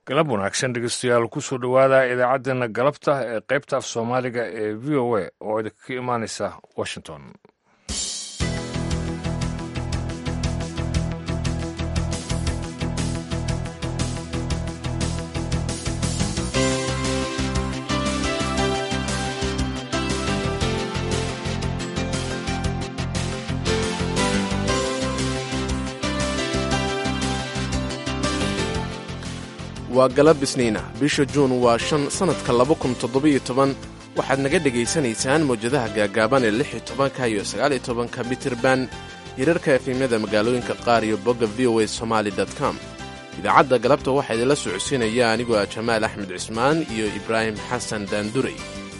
galab wanaagsan dhegeystayaal kusoo dhowaada idaacaddeenna galabta ee qaybta af soomaaliga ee v o a oo idinka imaanaysa washington waa galab isniina bisha juun waa shan sannadka laba kun toddobiyo toban waxaad naga dhegaysanaysaan mawjadaha gaagaaban ee lix iyo tobanka iyo sagaaliyo tobanka mitirban hirarka efemyada magaalooyinka qaar iyo bogga v o a somaali com idaacadda galabta waxaa idinla socodsiinaya anigoo ah jamaal axmed cismaan iyo ibraahim xasan daandurey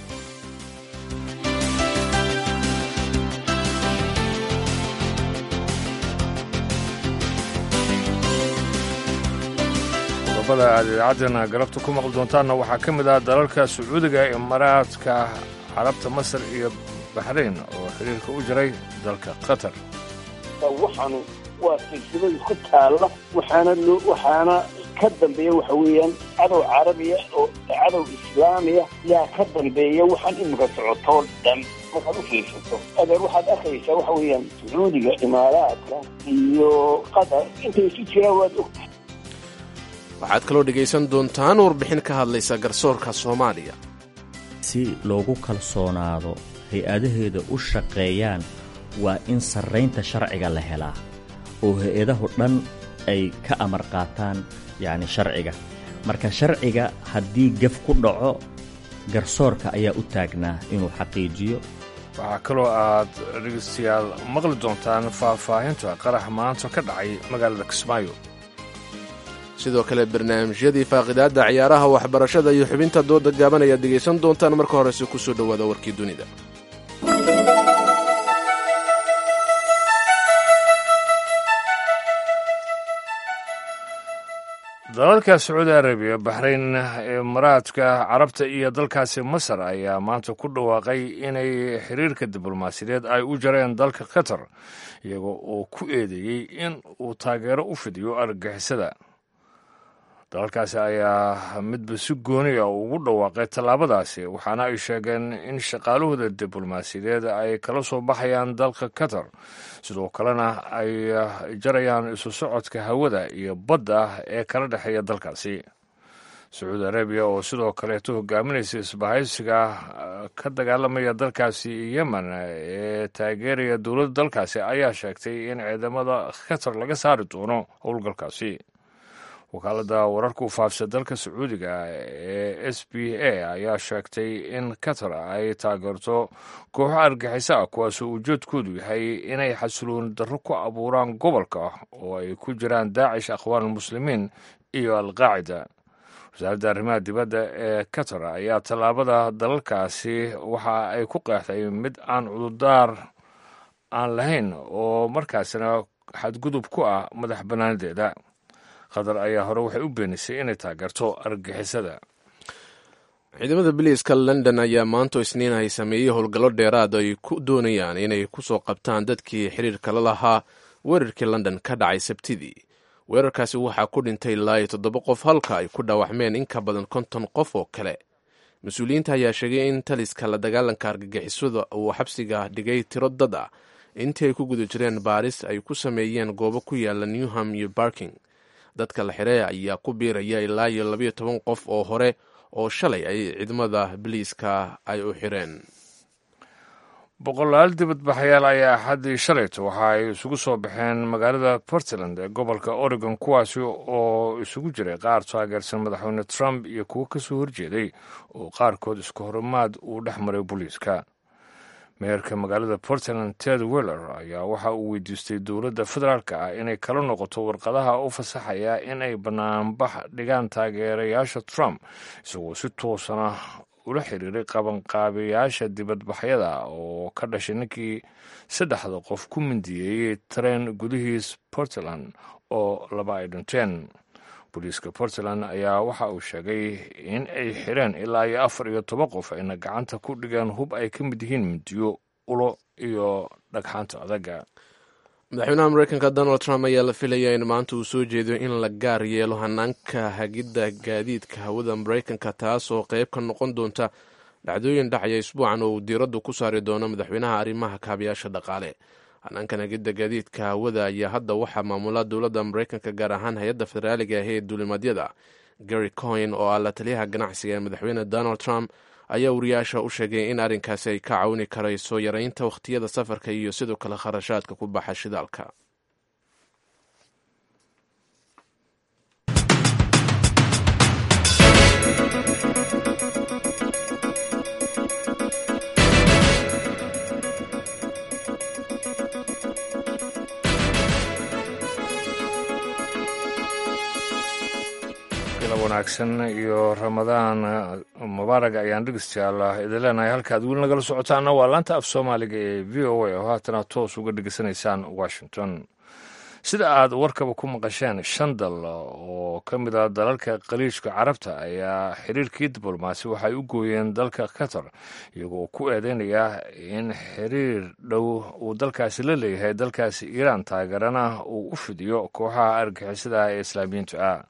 qodobada aad idaacaddeenna galabta ku maqli doontaanna waxaa ka mid ah dalalka sacuudiga imaaraadka carabta masar iyo baxrayn oo xiriirka u jiray dalka qatar waxaanu waa silsilad isku taalla waxaana loo waxaana ka dambeeya waxa weeyaan cadow carabiya oo cadow islaamiya yaa ka dambeeya waxaan imika socotoo dhan markaad u fiirsato adeer waxaad arkaysaa waxa weeyaan sacuudiga imaaraadka iyo qatar intay isu jiraan waad ogtahay waxaad kaloo dhegaysan doontaan warbixin ka hadlaysa garsoorka soomaaliya si loogu kalsoonaado hay-adaheeda u shaqeeyaan waa in sarraynta sharciga la helaa oo hay-adahu dhan ay ka amar qaataan yacni sharciga marka sharciga haddii gef ku dhaco garsoorka ayaa u taagnaa inuu xaqiijiyo waxaa kaloo aad dhegeystayaal maqli doontaan faahfaahinta qarax maanta ka dhacay magaalada kismaayo sidoo kale barnaamijyadii faaqidaadda ciyaaraha waxbarashada iyo xubinta dooda gaaban ayaad dhegaysan doontaan marka horese ku soo dhowaada warkii dunida dalalka sacuudi arabiya baxrayn imaaraadka carabta iyo dalkaasi masar ayaa maanta ku dhawaaqay inay xiriirka diblomaasiyadeed ay u jareen dalka qatar iyagoo oo ku eedeeyey in uu taageero u fidiyo argagixisada dalalkaasi ayaa midba si gooniya ugu dhawaaqay tallaabadaasi waxaana ay sheegeen in shaqaalahooda diblomaasiyadeed ay kala soo baxayaan dalka qatar sidoo kalena ay jarayaan isu socodka hawada iyo badda ee kala dhexeeya dalkaasi sacuudi arabiya oo sidoo kaleeto hogaaminaysa isbahaysiga ka dagaalamaya dalkaasi yemen ee taageeraya dowladda dalkaasi ayaa sheegtay in ciidamada qatar laga saari doono howlgalkaasi wakaaladda wararka u faafsa dalka sacuudiga ee s b a ayaa sheegtay in qatar ay taageerto kooxo argaxiso ah kuwaasoo ujeedkoodu yahay inay xasilooni darro ku abuuraan gobolka oo ay ku jiraan daacish akhwaanulmuslimiin iyo alqaacida wasaaradda arrimaha dibadda ee qatar ayaa tallaabada dalalkaasi waxa ay ku qeexday mid aan cudurdaar aan lahayn oo markaasina xadgudub ku ah madax bannaanadeeda qatar ayaa hore waxay u beenisay inay taageerto argagixisada ciidamada biliiska london ayaa maanto isniin ay sameeyey howlgallo dheeraad ay ku doonayaan inay ku soo qabtaan dadkii xiriirka la lahaa weerarkii london ka dhacay sabtidii weerarkaasi waxaa ku dhintay ilaa iyo toddoba qof halka ay ku dhaawacmeen in ka badan konton qof oo kale mas-uuliyiinta ayaa sheegay in taliska la dagaalanka argagixisada uu xabsiga dhigay tiro dad ah intii ay ku guda jireen baaris ay ku sameeyeen goobo ku yaala newham iyo barking dadka la xidhay ayaa ku biiraya ilaa iyo labayo toban qof oo hore oo shalay ay ciidamada biliiska ay u xireen boqolaal dibadbaxayaal ayaa axaddii shalayto waxa ay isugu soo baxeen magaalada portland ee gobolka oregon kuwaasi oo isugu jiray qaar taageersan madaxweyne trump iyo kuwo ka soo horjeeday oo qaarkood isku horimaad uu dhex maray booliiska meerka magaalada portland ted weller ayaa waxa uu weydiistay dowladda federaalk ah inay kala noqoto warqadaha u fasaxaya in ay banaanbax dhigaan taageerayaasha trump isagoo si toosana ula xiriiray qabanqaabiyaasha dibadbaxyada oo ka dhashay ninkii saddexda qof ku mindiyeeyey tareen gudihiis portland oo laba ay dhinteen booliiska portland ayaa waxa uu sheegay in ay xireen ilaa iyo afar iyo toban qof ayna gacanta ku dhigeen hub ay ka mid yihiin mindiyo ulo iyo dhagxaanta adaga madaxweynaha mareykanka donald trump ayaa la filayaa in maanta uu soo jeedo in la gaar yeelo hanaanka hagidda gaadiidka hawada mareykanka taas oo qeyb ka noqon doonta dhacdooyin dhacaya isbuucan oo uu diiraddu ku saari doono madaxweynaha arrimaha kaabayaasha dhaqaale hanaankan hagidda gaadiidka hawada ayaa hadda waxaa maamula dowladda mareykanka gaar ahaan hay-adda federaaliga ah ee duulimadyada gary coin oo ah la taliyaha ganacsiga ee madaxweyne donald trump ayaa wariyaasha u sheegay in arrinkaasi ay ka caawini karayso yareynta wakhtiyada safarka iyo sidoo kale kharashaadka ku baxa shidaalka wanaagsan iyo ramadaan mubaarag ayaan dhegeystayaal idin leenahay halkaad weli nagala socotaana waa laanta af soomaaliga ee v o a oo haatana toos uga dhegeysanaysaan washington sida aad warkaba ku maqasheen shan dal oo ka mid ah dalalka khaliijka carabta ayaa xiriirkii diblomaasi waxay u gooyeen dalka qatar iyagoo ku eedeynaya in xiriir dhow uu dalkaasi la leeyahay dalkaasi iiraan taageerana uu u fidiyo kooxaha argixisada ee islaamiyiinta ah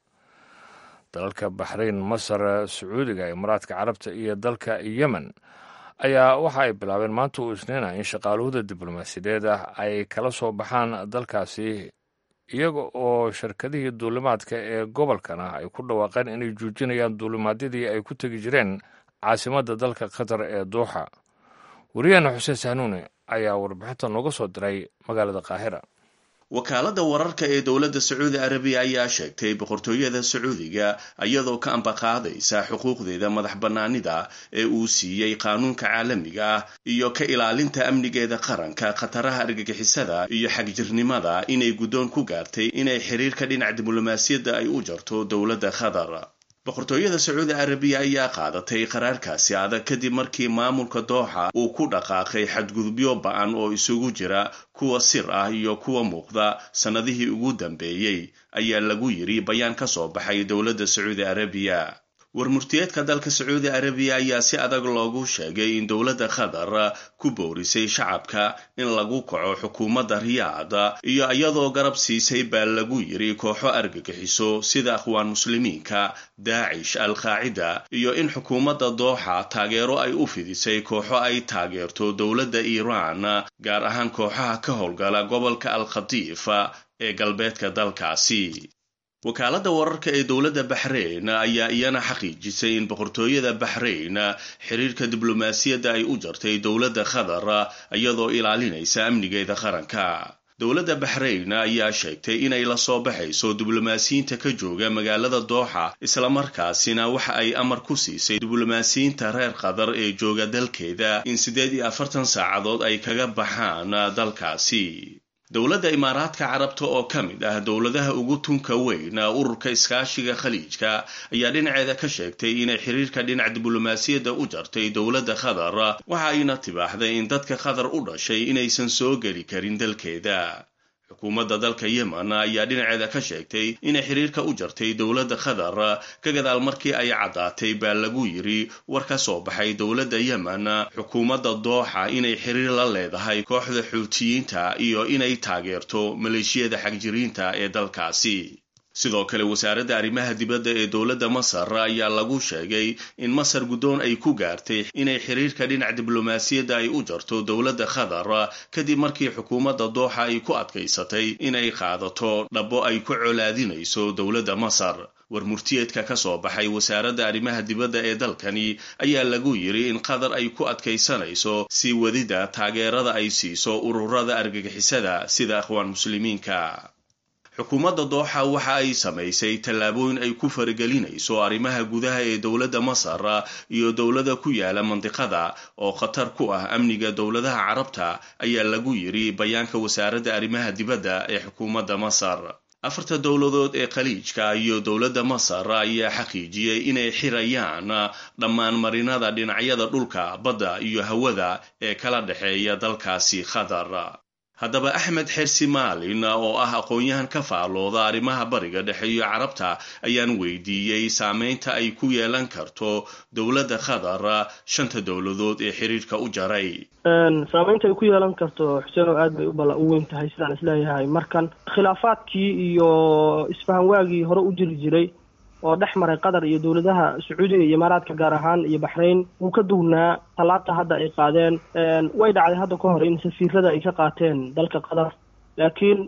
dalalka baxrayn masar sacuudiga imaaraadka carabta iyo dalka yemen ayaa waxa ay bilaabeen maanta uu isniina in shaqaaluhda diblomaasiyadeed ah ay kala soo baxaan dalkaasi iyaga oo shirkadihii duulimaadka ee gobolkana ay ku dhawaaqeen inay joojinayaan duulimaadyadii ay ku tegi jireen caasimadda dalka qatar ee duuxa wariyaheena xuseen sahnuune ayaa warbixinta nooga soo diray magaalada qaahira wakaaladda wararka ee dowladda sacuudi arabiya ayaa sheegtay boqortooyada sacuudiga iyadoo ka ambaqaadaysa xuquuqdeeda madax bannaanida ee uu siiyey qaanuunka caalamiga ah iyo ka ilaalinta amnigeeda qaranka khataraha argagixisada iyo xagjirnimada inay guddoon ku gaartay inay xiriirka dhinac diblomaasiyadda ay u jarto dowladda qatar boqortooyada sacuudi arabiya ayaa qaadatay qaraarkaasi adag kadib markii maamulka dooxa uu ku dhaqaaqay xadgudubyo ba-an oo isugu jira kuwa sir ah iyo kuwa muuqda sannadihii ugu dambeeyey ayaa lagu yiri bayaan ka soo baxay dowladda sacuudi arabiya warmurtiyeedka dalka sacuudi arabiya ayaa si adag loogu sheegay in dowladda qatar ku boorisay shacabka in lagu kaco xukuumadda riyaad iyo iyadoo garab siisay baa lagu yiri kooxo argagixiso sida akhwaan muslimiinka daacish al-qaacida iyo in xukuumadda dooxa taageero ay u fidisay kooxo ay taageerto dowladda iiraan gaar ahaan kooxaha ka howlgala gobolka al-khatiif ee galbeedka dalkaasi wakaaladda wararka ee dowladda baxrayn ayaa iyana xaqiijisay in boqortooyada baxrayn xiriirka diblomaasiyadda ay u jartay dowladda qatar iyadoo ilaalinaysa amnigeeda qaranka dowladda baxrayn ayaa sheegtay inay la soo baxayso diblomaasiyiinta ka jooga magaalada dooxa islamarkaasina waxa ay amar ku siisay diblomaasiyiinta reer qatar ee jooga dalkeeda in siddeed iyo afartan saacadood ay kaga baxaan dalkaasi dowladda imaaraadka carabta oo ka mid ah dowladaha ugu tunka weyn ururka iskaashiga khaliijka ayaa dhinaceeda ka sheegtay inay xiriirka dhinac diblomaasiyadda u jartay dowladda qatar waxa ayna tibaaxday in dadka qatar u dhashay inaysan soo geli karin dalkeeda xukuumadda dalka yemen ayaa dhinaceeda ka sheegtay inay xiriirka u jartay dowladda qatar ka gadaal markii ay caddaatay baa lagu yiri war ka soo baxay dowladda yemen xukuumadda dooxa inay xiriir la leedahay kooxda xuutiyiinta iyo inay taageerto maleeshiyada xagjiriinta ee dalkaasi sidoo kale wasaaradda arrimaha dibadda ee dowladda masar ayaa lagu sheegay in masar guddoon ay ku gaartay inay xiriirka dhinac diblomaasiyadda ay u jarto dowladda qatar kadib markii xukuumadda dooxa ay ku adkaysatay inay qaadato dhabbo ay ku colaadinayso dowladda masar war murtiyeedka ka soo baxay wasaaradda arrimaha dibadda ee dalkani ayaa lagu yiri in qatar ay ku adkaysanayso sii wadida taageerada ay siiso ururada argagixisada sida akhwaan muslimiinka xukuumadda dooxa waxa ay samaysay tallaabooyin ay ku faragelinayso arrimaha gudaha ee dowladda masar iyo dowlada ku yaala mandiqada oo khatar ku ah amniga dowladaha carabta ayaa lagu yiri bayaanka wasaaradda arrimaha dibadda ee xukuumadda masar afarta dowladood ee khaliijka iyo dowladda masar ayaa xaqiijiyey inay xirayaan dhammaan marinada dhinacyada dhulka badda iyo hawada ee kala dhexeeya dalkaasi qatar haddaba axmed xersi maalin oo ah aqoon-yahan ka faalooda arrimaha bariga dhexe iyo carabta ayaan weydiiyey saameynta ay ku yeelan karto dowladda qatar shanta dowladood ee xiriirka u jaray saameynta ay ku yeelan karto xuseeno aad bay ubala u weyn tahay sidaan isleeyahay markan khilaafaadkii iyo isfahan waagii hore u jiri jiray oo dhex maray qatar iyo dowladaha sacuudiga iyo imaaraadka gaar ahaan iyo baxrayn wuu ka duwnaa tallaabta hadda ay qaadeen way dhacday hadda ka hor in safiirada ay ka qaateen dalka qatar laakiin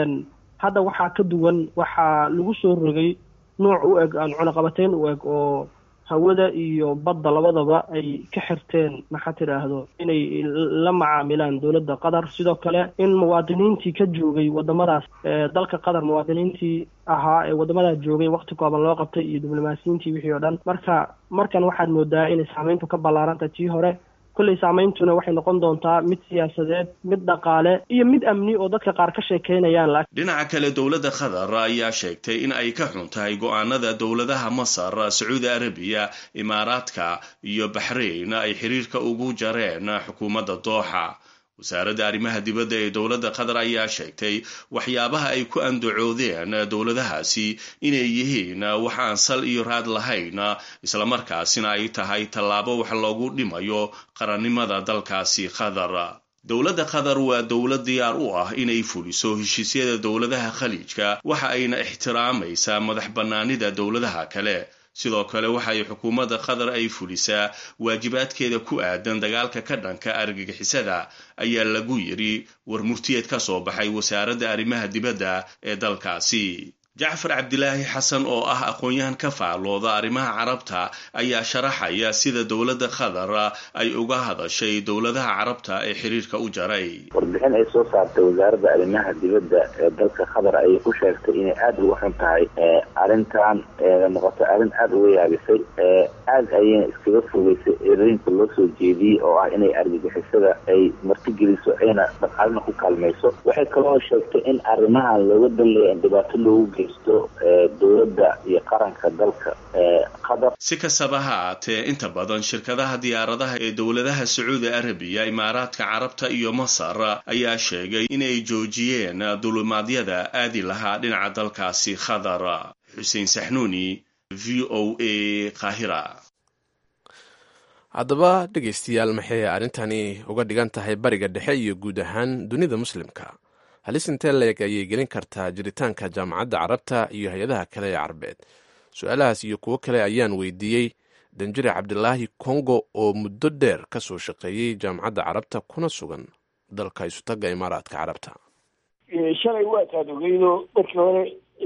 hadda waxaa ka duwan waxaa lagu soo rogay nuuc u eg aan cunaqabateyn u eg oo hawada iyo badda labadaba ay ka xirteen maxaa tidhaahdo inay la macaamilaan dowladda qatar sidoo kale in muwaadiniintii ka joogay wadamadaas dalka qatar muwaadiniintii ahaa ee wadamadaas joogay wakti kooban loo qabtay iyo diblomaasiyiintii wixii oo dhan marka markan waxaad moodaa inay saameyntu ka ballaarantay tii hore kolley saameyntuna waxay noqon doontaa mid siyaasadeed mid dhaqaale iyo mid amni oo dadka qaar ka sheekeynayaan dhinaca kale dowladda qatar ayaa sheegtay in ay ka xun tahay go-aanada dowladaha masar sacuudi arabiya imaaraadka iyo baxrayn ay xiriirka ugu jareen xukuumadda dooxa wasaaradda arrimaha dibadda ee dowladda qatar ayaa sheegtay waxyaabaha ay ku andacoodeen dowladahaasi inay yihiin wax aan sal iyo raad lahayn islamarkaasina ay tahay tallaabo wax loogu dhimayo qarannimada dalkaasi qatar dowladda qatar waa dowlad diyaar u ah inay fuliso heshiisyada dowladaha khaliijka waxa ayna ixtiraamaysaa madax bannaanida dowladaha kale sidoo kale waxay xukuumadda qatar ay fulisaa waajibaadkeeda ku aadan dagaalka ka dhanka argagixisada ayaa lagu yidhi war murtiyeed ka soo baxay wasaaradda arrimaha dibadda ee dalkaasi jacfar cabdilaahi xasan oo ah aqoon-yahan ka faalooda arrimaha carabta ayaa sharaxaya sida dowladda qatar ay uga hadashay dowladaha carabta ee xiriirka u jaray warbixin ay soo saartay wasaaradda arrimaha dibadda ee dalka qatar ayay ku sheegtay inay aada uga xun tahay arrintan noqoto arrin aada uga yaabisay aada ayayna iskaga fogeysay erooyinka loo soo jeediyey oo ah inay argagixisada ay martigeliso ayna dhaqaalina ku kaalmayso waxay kaloo sheegtay in arrimahan looga danleeya in dhibaato loogu geysto dowladda iyo qaranka dalka qatar si kastaba ha aatee inta badan shirkadaha diyaaradaha ee dowladaha sacuudi arabiya imaaraadka carabta iyo masar ayaa sheegay inay joojiyeen dulimaadyada aadi lahaa dhinaca dalkaasi qatar xuseen saxnuuni v o a qaahira haddaba dhegaystayaal maxay arrintani uga dhigan tahay bariga dhexe iyo guud ahaan dunida muslimka halis intee leeg ayay gelin kartaa jiritaanka jaamacadda carabta iyo hay-adaha kale ee carabeed su-aalahaas iyo kuwo kale ayaan weydiiyey danjire cabdilaahi kongo oo muddo dheer ka soo shaqeeyey jaamacadda carabta kuna sugan dalka isutaga imaaraadka carabta shalay waataad ogeydo markii hore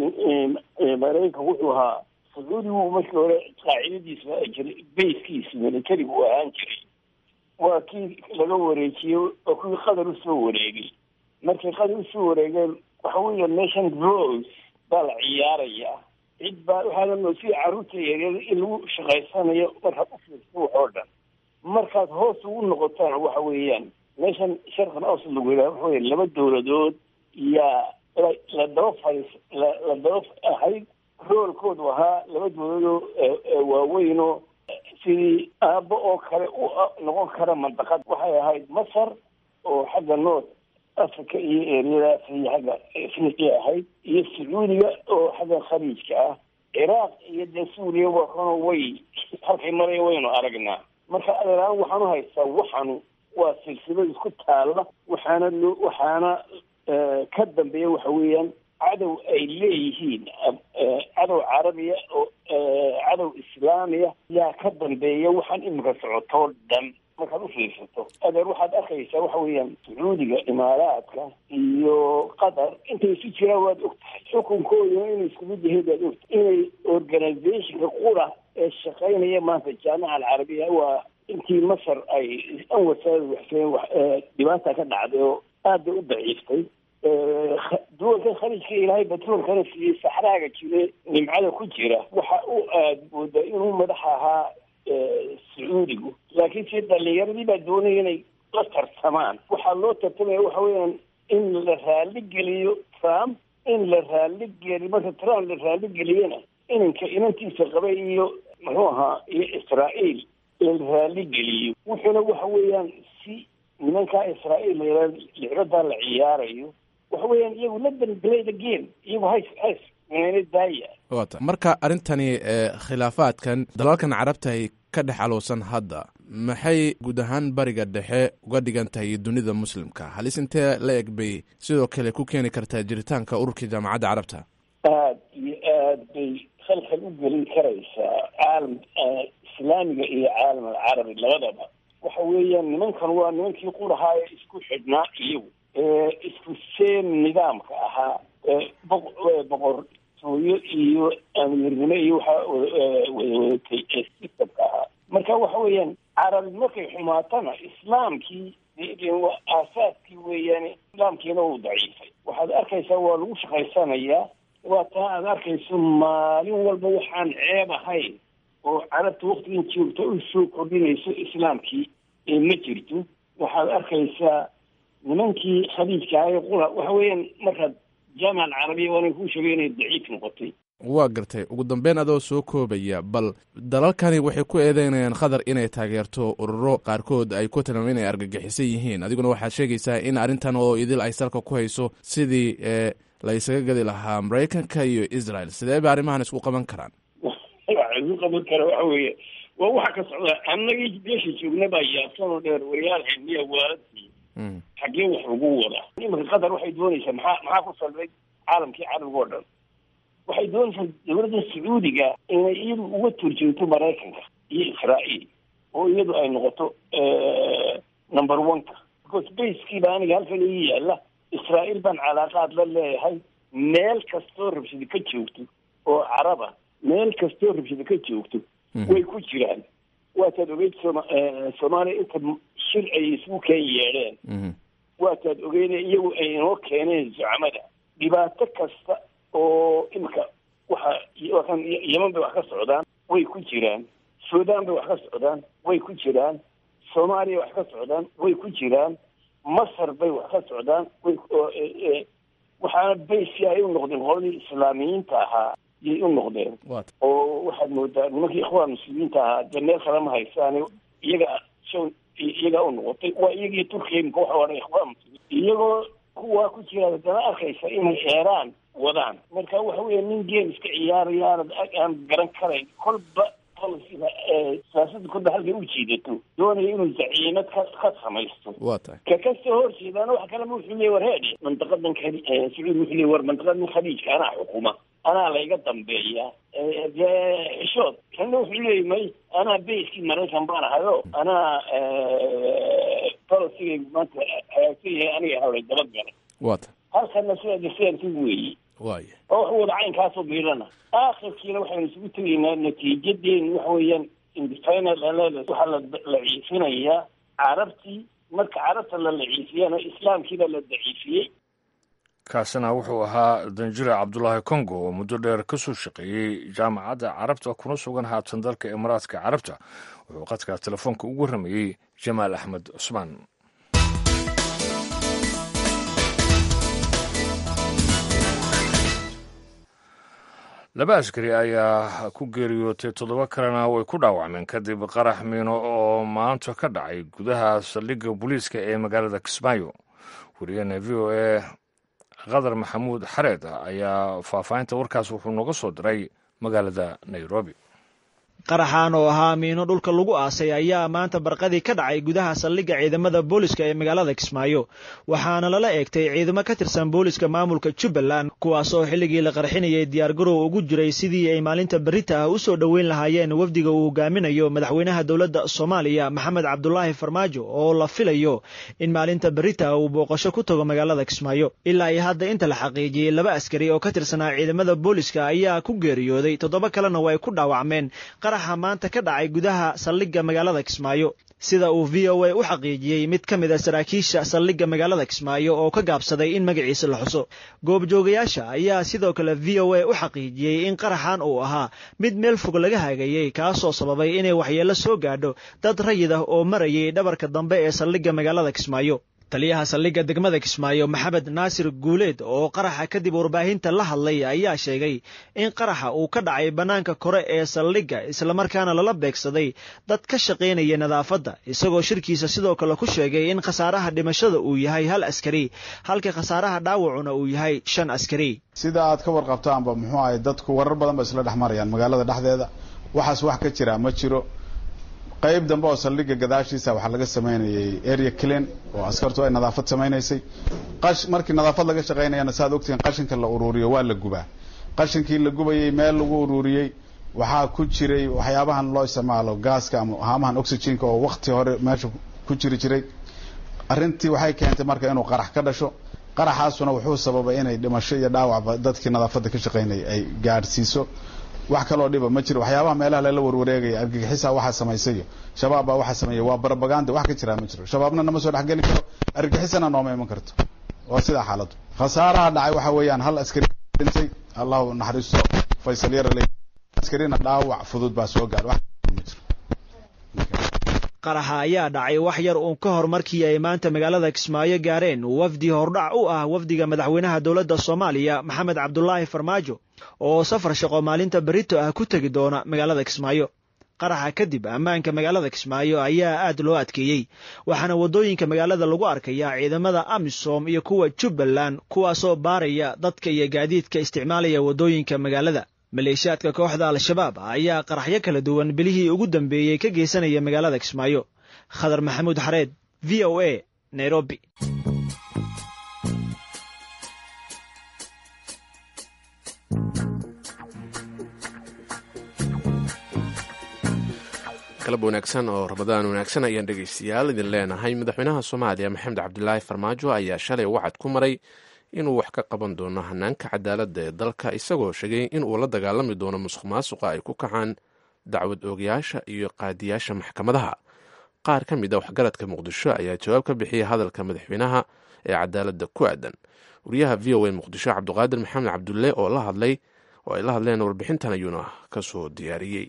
maraykanka wuxuu ahaa sacuudigu markii hore qaacidadiisa jiray bayskiisa militarigu u ahaan jiray waa kii laga wareejiyey oo kuwii qatar usoo wareegay markay qatar usoo wareegeen waxa weya nation rose baa la ciyaarayaa cid baa waxaana noo sida carruurta yaryar in lagu shaqaysanayo markaad u fiirso wax oo dhan markaad hoos ugu noqotaan waxa weeyaan meeshan sharqan awsad lagu yidhaha waxa weya laba dowladood yaa la la daba fadhiis la la daba ahayd roolkoodu ahaa laba dowladoo waaweynoo sidii aabbo oo kale u noqon kara mandaqad waxay ahayd masar oo xagga north africa iyo eryadaas iyo xagga afriqiya ahayd iyo sacuudiga oo xagga khaliijka ah ciraaq iyo dee suuriya wakano way halkay maraya waynu aragnaa marka adeeraan waxaan u haystaa waxanu waa silsilad isku taalla waxaana loo waxaana ka dambeeya waxa weeyaan cadow ay leeyihiin cadow carabiya oo cadow islaamiya yaa ka dambeeya waxaan imika socotoo dhan markaad u fiirsato adeer waxaad arkaysaa waxa weeyaan sacuudiga imaaraadka iyo qatar intay isu jiraan waad og tahay xukunkooduna inay isku mid yahay baad ogtahay inay organizationka qura ee shaqaynaya maanta jaamica alcarabiya waa intii masar ay anwasaada waxseen dhibaata ka dhacday oo aad bay u daciiftay duwalka khaliijka ilaahay batroolkana siiyey saxraaga jire nimcada ku jira waxa u aad moodaa inuu madax ahaa sacuudigu laakiin si dhalinyaradii baa doonaya inay la tartamaan waxaa loo tartamaya waxa weeyaan in la raali geliyo trump in la raali geliyo marka trump la raali geliyana inanka inantiisa qabay iyo muxuu ahaa iyo israa'iil la raali geliyo wuxuuna waxa weeyaan si nimankaa israa'iil la lixbadaa la ciyaarayo waxa weeyaan iyagu la danblay the game iyagu hays hays meena daaya wata marka arrintani khilaafaadkan dalalkan carabta ay ka dhex alowsan hadda maxay guud ahaan bariga dhexe uga dhigan tahay dunida muslimka halis intee la eg bay sidoo kale ku keeni kartaa jiritaanka ururkii jaamacadda carabta aad iyo aad bay khalkhal u gelin karaysaa caalam islaamiga iyo caalam alcarabi labadaba waxa weeyaan nimankan waa nimankii qurahaa ee isku xidhnaa iyagu isku seen nidaamka ahaa boqortooyo iyo amiirnimo iyo waxaa wadawadatay ee sistamka ahaa marka waxa weeyaan carabi markay xumaatana islaamkii aasaaskii weeyaane islaamkiina uu daciifay waxaad arkaysaa waa lagu shaqaysanayaa waa taa aad arkayso maalin walba waxaan ceeb ahayn oo carabta waktigan joogta u soo kordhinayso islaamkii ee ma jirto waxaad arkaysaa nimankii khaliijka ahay qura waxa weeyaan markaad jaamica alcarabiya waana kuu sheegay inay daciif noqotay waa gartay ugu dambeyn adoo soo koobaya bal dalalkani waxay ku eedeynayaan qatar inay taageerto ururo qaarkood ay ku tilmaameen inay argagixisan yihiin adiguna waxaad sheegaysaa in arrintan oo idil ay salka ku hayso sidii la isaga gadi lahaa maraykanka iyo israel sidee ba arrimahan isku qaban karaan waxa isku qaban kara waxa weeye waa waxa ka socda annagii meesha joogna baa yaabsanoo dheer wariyaal xilmiya waaladii xaggee wax lagu wadaa imanka qatar waxay doonaysaa maxaa maxaa ku salbay caalamkii carabiga oo dhan waxay doonaysaa dowladda sacuudiga inay iyadu uga turjoogto maraykanka iyo israa'iil oo iyadu ay noqoto number one-ka because baskiiba aniga halkan ii yaalla israa'iil baan calaaqaad la leeyahay meel kastoo rabshada ka joogto oo caraba meel kastoo rabshada ka joogto way ku jiraan waataad ogeyd soma soomaaliya inta shir ay isugu keen yeedheen waataad ogeyne iyagu ay inoo keeneen zucamada dhibaato kasta oo imika waxa wakan yeman bay wax ka socdaan way ku jiraan suudaan bay wax ka socdaan way ku jiraan soomaaliya wax ka socdaan way ku jiraan masar bay wax ka socdaan way waxaana baysi ay u noqdeen qoladii islaamiyiinta ahaa yay u noqdeen oo waxaad moodaa nimankii ikhwaan muslimiinta ahaa dee meel kale ma haysaane iyaga show iyagaa u noqotay waa iyagii turkiya imika waxa odhan ikhwaan muslimiin iyagoo kuwaa ku jira haddana arkaysa inay eeraan wadaan marka waxa weya nin game iska ciyaaraya aanad aan garan karayn kolba policyga siyaasada kolba halkay u jiidato doonaya inuu zaciimad ka ka samaysto waa tahay ka kasoo horjeedaana waxa kalema wuxuu leeyay war heedhe mandaqadan sacuud wuxuu leeyay war mandaqadan khaliijka anaa xukuma anaa layga dambeeya dee xishood kanna wuxuu leeyay may anaa bayskii maraykan baan ahayo anaa policygaygu maanta hagaagsan yahay aniga hawlay dabagalay waa tahay halkana sida deseerki weeye waaya oo wax wada caynkaasoo biirana aakhirkiina waxaynu isugu tegaynaa natiijadeen waxa weeyaan indifina waxaa la la ciifinayaa carabtii marka carabta la laciifiyana islaamkiibaa la daciifiyey kaasina wuxuu ahaa danjire cabdulaahi congo oo muddo dheer ka soo shaqeeyey jaamacadda carabta kuna sugan haatan dalka imaaraadka carabta wuxuu qadka telefoonka ugu warramayey jamaal axmed cusmaan laba askari ayaa ku geeriyootay toddoba kalena way ku dhaawacmeen kadib qarax miino oo maanta ka dhacay gudaha saldhigga booliiska ee magaalada kismaayo wariyahena v o a qadar maxamuud xareed ayaa faahfaahinta warkaas wuxuu nooga soo diray magaalada nairobi qaraxan oo ahaa miino dhulka lagu aasay ayaa maanta barqadii ka dhacay gudaha saldhigga ciidamada booliska ee magaalada kismaayo waxaana lala eegtay ciidamo ka tirsan booliska maamulka jubbaland kuwaasoo xilligii la qarxinayay diyaargarow ugu jiray sidii ay maalinta berita ah u soo dhoweyn lahaayeen wafdiga uu hogaaminayo madaxweynaha dowladda soomaaliya maxamed cabdulaahi farmaajo oo la filayo in maalinta berita uu booqasho ku tago magaalada kismaayo ilaa iyo hadda inta la xaqiijiyey laba askari oo ka tirsanaa ciidamada booliska ayaa ku geeriyooday toddoba kalena way ku dhaawacmeen qaraxa maanta ka dhacay gudaha saldhigga magaalada kismaayo sida uu v o a u xaqiijiyey mid ka mid a saraakiisha saldhigga magaalada kismaayo oo ka gaabsaday in magaciisa la xuso goobjoogayaasha ayaa sidoo kale v o a u xaqiijiyey in qaraxan uu ahaa mid meel fog laga hagayey kaasoo sababay inay waxyeello soo gaadho dad rayid ah oo marayay dhabarka dambe ee saldhigga magaalada kismaayo taliyaha saldhigga degmada kismaayo maxamed naasir guuleed oo qaraxa kadib warbaahinta la hadlay ayaa sheegay in qaraxa uu ka dhacay bannaanka kore ee saldhigga islamarkaana lala beegsaday dad ka shaqaynaya nadaafadda isagoo shirkiisa sidoo kale ku sheegay in khasaaraha dhimashada uu yahay hal askari halka khasaaraha dhaawacuna uu yahay shan askari sida aad ka warqabtaanba muxuu ahay dadku warar badan ba isla dhex marayaan magaalada dhexdeeda waxaas wax ka jira ma jiro qayb dambe oo saldhigga gadaashiisa waxaa laga samaynayay area clean oo askartu ay nadaafad samaynaysay qash markii nadaafad laga shaqaynayana saaad ogtihiin qashinka la uruuriyo waa la gubaa qashinkii la gubayay meel lagu uruuriyey waxaa ku jiray waxyaabahan loo isticmaalo gaaska ama haamahan oxygenka oo wakti hore meesha ku jiri jiray arrintii waxay keentay marka inuu qarax ka dhasho qaraxaasuna wuxuu sababay inay dhimasho iyo dhaawacba dadkii nadaafadda ka shaqaynayay ay gaadhsiiso wax kaloo dhiba ma jiro waxyaabaha meelaha lala warwareegaya argagixisaa waxaa samaysayo shabaab baa waxaa sameeya waa barabaganda wax ka jiraa ma jiro shabaabna nama soo dhexgeli karo argagixisana nooma iman karto waa sidaa xaaladdu khasaaraha dhacay waxa weeyaan hal askari dhintay allahu naxariisto faysal yarale askarina dhaawac fudud baa soo gaadh wax ma jiro qaraxa ayaa dhacay wax yar uun ka hor markii ay maanta magaalada kismaayo gaareen wafdi hordhac u ah wafdiga madaxweynaha dowladda soomaaliya maxamed cabdulaahi farmaajo oo safar shaqo maalinta berito ah ku tegi doona magaalada kismaayo qaraxa kadib ammaanka magaalada kismaayo ayaa aad loo adkeeyey waxaana waddooyinka magaalada lagu arkayaa ciidamada amisom iyo kuwa jubbaland kuwaasoo baaraya dadka iyo gaadiidka isticmaalaya waddooyinka magaalada maleeshiyaadka kooxda al-shabaab ayaa qaraxyo kala duwan bilihii ugu dambeeyey ka geysanaya magaalada kismaayo khadar maxamuud xareed v o a nairobi qalab wanaagsan oo ramadaan wanaagsan ayaan dhegaystayaal idin leenahay madaxweynaha soomaaliya maxamed cabdilaahi farmaajo ayaa shalay wacad ku maray inuu wax ka qaban doono hanaanka cadaaladda ee dalka isagoo sheegay inuu la dagaalami doono musuq maasuqa ay ku kacaan dacwad oogayaasha iyo qaadiyaasha maxkamadaha qaar ka mid a waxgaradka muqdisho ayaa jawaab ka bixiyay hadalka madaxweynaha ee cadaaladda ku aadan wariyaha v o a muqdisho cabdiqaadir maxamed cabdulle oo la hadlay oo ay la hadleen warbixintan ayuuna kasoo diyaariyey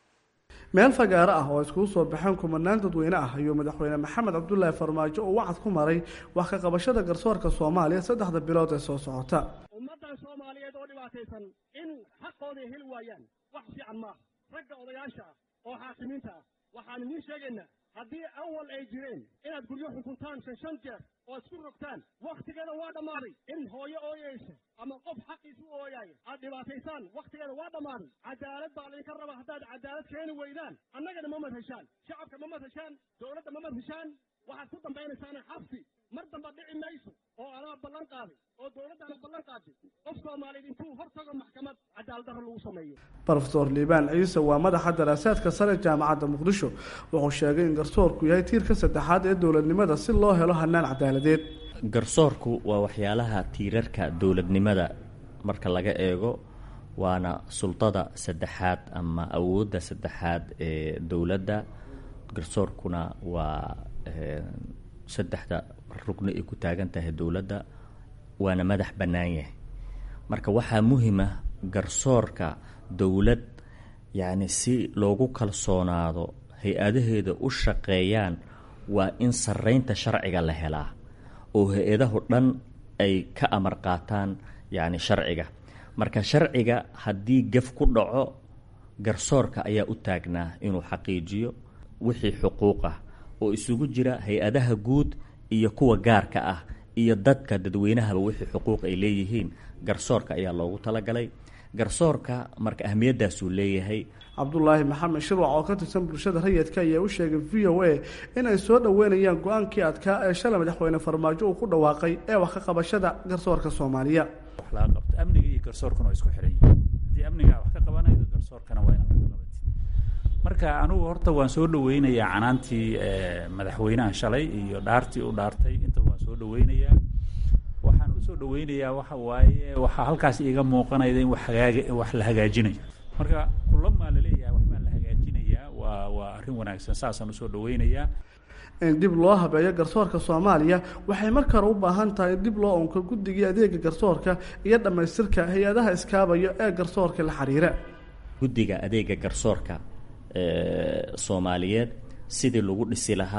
meel fagaaro ah oo iskugu soo baxeen kumanaan dadweyne ah ayuu madaxweyne maxamed cabdulaahi farmaajo uu wacad ku maray wax ka qabashada garsoorka soomaaliya saddexda bilood ee soo socota ummaddan soomaaliyeed oo dhibaataysan in xaqooday heli waayaan wax fiican maaha ragga odayaasha ah oo xaakimiinta ah waxaan idiin sheegaynaa haddii awal ay jireen inaad guryo xukuntaan shan shan jeer oo isku rogtaan wakhtigeeda waa dhammaaday in hooyo ooyaysa ama qof xaqiisu ooyaaya aad dhibaataysaan wakhtigeeda waa dhammaaday cadaalad baa laydinka raba haddaad cadaalad keeni weydaan annagana ma madheshaan shacabka ma madheshaan dowladda ma madheshaan waxaad ku dambaynaysaan xabsi mar damba dhici mayso oo anaa ballan qaaday oo dowladdaana ballan qaaday qof soomaaliyeed intuu hor tago maxkamad cadaalad darro lagu sameeyo rofeor liibaan ciise waa madaxa daraasaadka sare jaamacadda muqdisho wuxuu sheegay in garsoorku yahay tiirka saddexaad ee dowladnimada si loo helo hanaan cadaaladeed garsoorku waa waxyaalaha tiirarka dowladnimada marka laga eego waana sultada saddexaad ama awoodda saddexaad ee dowladda garsoorkuna waa saddexda rugni ay ku taagan tahay dowladda waana madax bannaan yahay marka waxaa muhima garsoorka dowlad yacni si loogu kalsoonaado hay-adaheeda u shaqeeyaan waa in sarreynta sharciga la helaa oo hay-adahu dhan ay ka amar qaataan yacni sharciga marka sharciga haddii gef ku dhaco garsoorka ayaa u taagnaa inuu xaqiijiyo wixii xuquuq ah oo isugu jira hay-adaha guud iyo kuwa gaarka ah iyo dadka dadweynahaba wixii xuquuq ay leeyihiin garsoorka ayaa loogu talagalay garsoorka marka ahmiyadaasuu leeyahay cabdulaahi maxamed shirwac oo ka tirsan bulshada rayidka ayaa u sheegay v o a in ay soo dhoweynayaan go-aankii adkaa ee shalay madaxweyne farmaajo uu ku dhawaaqay ee wax ka qabashada garsoorka soomaaliya wax laga qabto amniga iyo garsoorkuna waa isku xiran yihiin haddii amnigaa wax ka qabanaydo garsoorkana waa inaad wax ka qabatid marka anigu horta waan soo dhaweynayaa canaantii madaxweynaha shalay iyo dhaartii u dhaartay intaba waan soo dhaweynayaa waxaan usoo dhaweynayaa waxa waaye waxaa halkaas iiga muuqanayda in wax hagaag wax la hagaajinayo marka kulamaa laleeyahay waxbaa la hagaajinayaa waa waa arrin wanaagsan saasaan usoo dhaweynayaa in dib loo habeeyo garsoorka soomaaliya waxay mar kale u baahan tahay in dib loo unko guddigii adeega garsoorka iyo dhammaystirka hay-adaha iskaabayo ee garsoorka la xiriira guddiga adeega garsoorka soomaaliyeed sidii lagu dhisi lahaa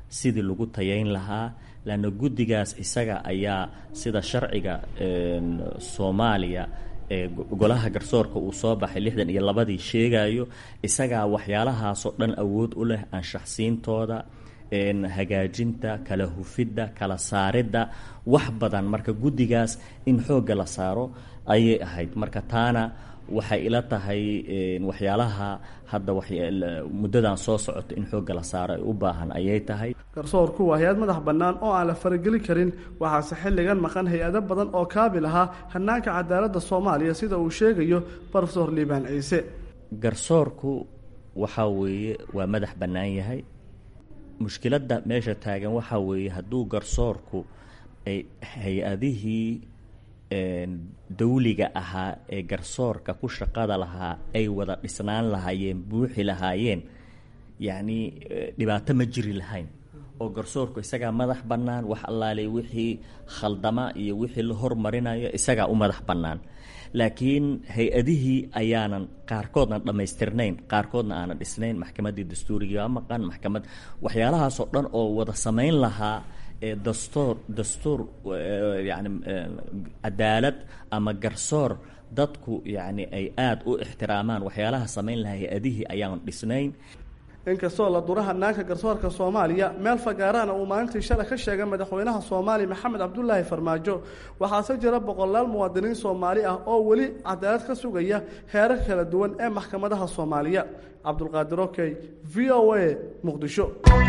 sidii lagu tayayn lahaa lanna guddigaas isaga ayaa sida sharciga soomaaliya ee golaha garsoorka uu soo baxay lixdan iyo labadii sheegayo isagaa waxyaalahaasoo dhan awood u leh anshaxsiintooda hagaajinta kala hufidda kala saaridda wax badan marka guddigaas in xoogga la saaro ayay ahayd marka taana waxay ila tahay waxyaalaha hadda muddadan soo socoto in xoogga la saaro ay u baahan ayay tahay garsoorku waa hay-ad madax bannaan oo aan la farageli karin waxaase xilligan maqan hay-ado badan oo kaabil ahaa hanaanka cadaaladda soomaaliya sida uu sheegayo brofesor liibaan ciise garsoorku waxaa weeye waa madax bannaan yahay mushkiladda meesha taagan waxaa weeye hadduu garsoorku ay hay-adihii dawliga ahaa ee garsoorka ku shaqada lahaa ay wada dhisnaan lahaayeen buuxi lahaayeen yacni dhibaato ma jiri lahayn oo garsoorku isagaa madax bannaan wax allaale wixii khaldama iyo wixii la hormarinayo isagaa u madax bannaan laakiin hay-adihii ayaanan qaarkoodna dhammaystirnayn qaarkoodna aanan dhisnayn maxkamaddii dastuuriga waa maqan maxkamad waxyaalahaasoo dhan oo wada samayn lahaa dastuur dastuur yani cadaalad ama garsoor dadku yacni ay aada u ixtiraamaan waxyaalaha samayn lahaa hay-adihii ayaanan dhisnayn inkastoo la dura hanaanka garsoorka soomaaliya meel fagaarahana uu maalintii shalay ka sheegay madaxweynaha soomaaliya maxamed cabdulaahi farmaajo waxaase jira boqolaal muwaadiniin soomaali ah oo weli cadaalad ka sugaya heerar kala duwan ee maxkamadaha soomaaliya cabdulqaadir okey v o a muqdisho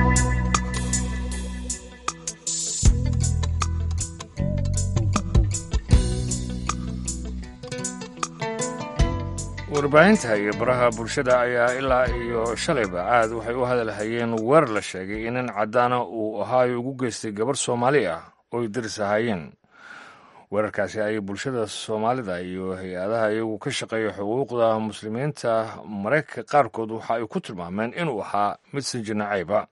warbaahinta iyo baraha bulshada ayaa ilaa iyo shalayba aad waxay u hadalhayeen weer la sheegay in nin caddaana uu ahaayo ugu geystay gabarh soomaali ah ooy daris ahaayeen weerarkaasi ayay bulshada soomaalida iyo hay-adaha iyagu ka shaqeeya xuquuqda muslimiinta maraykanka qaarkood waxa ay ku tilmaameen inuu ahaa mid sinjinacayba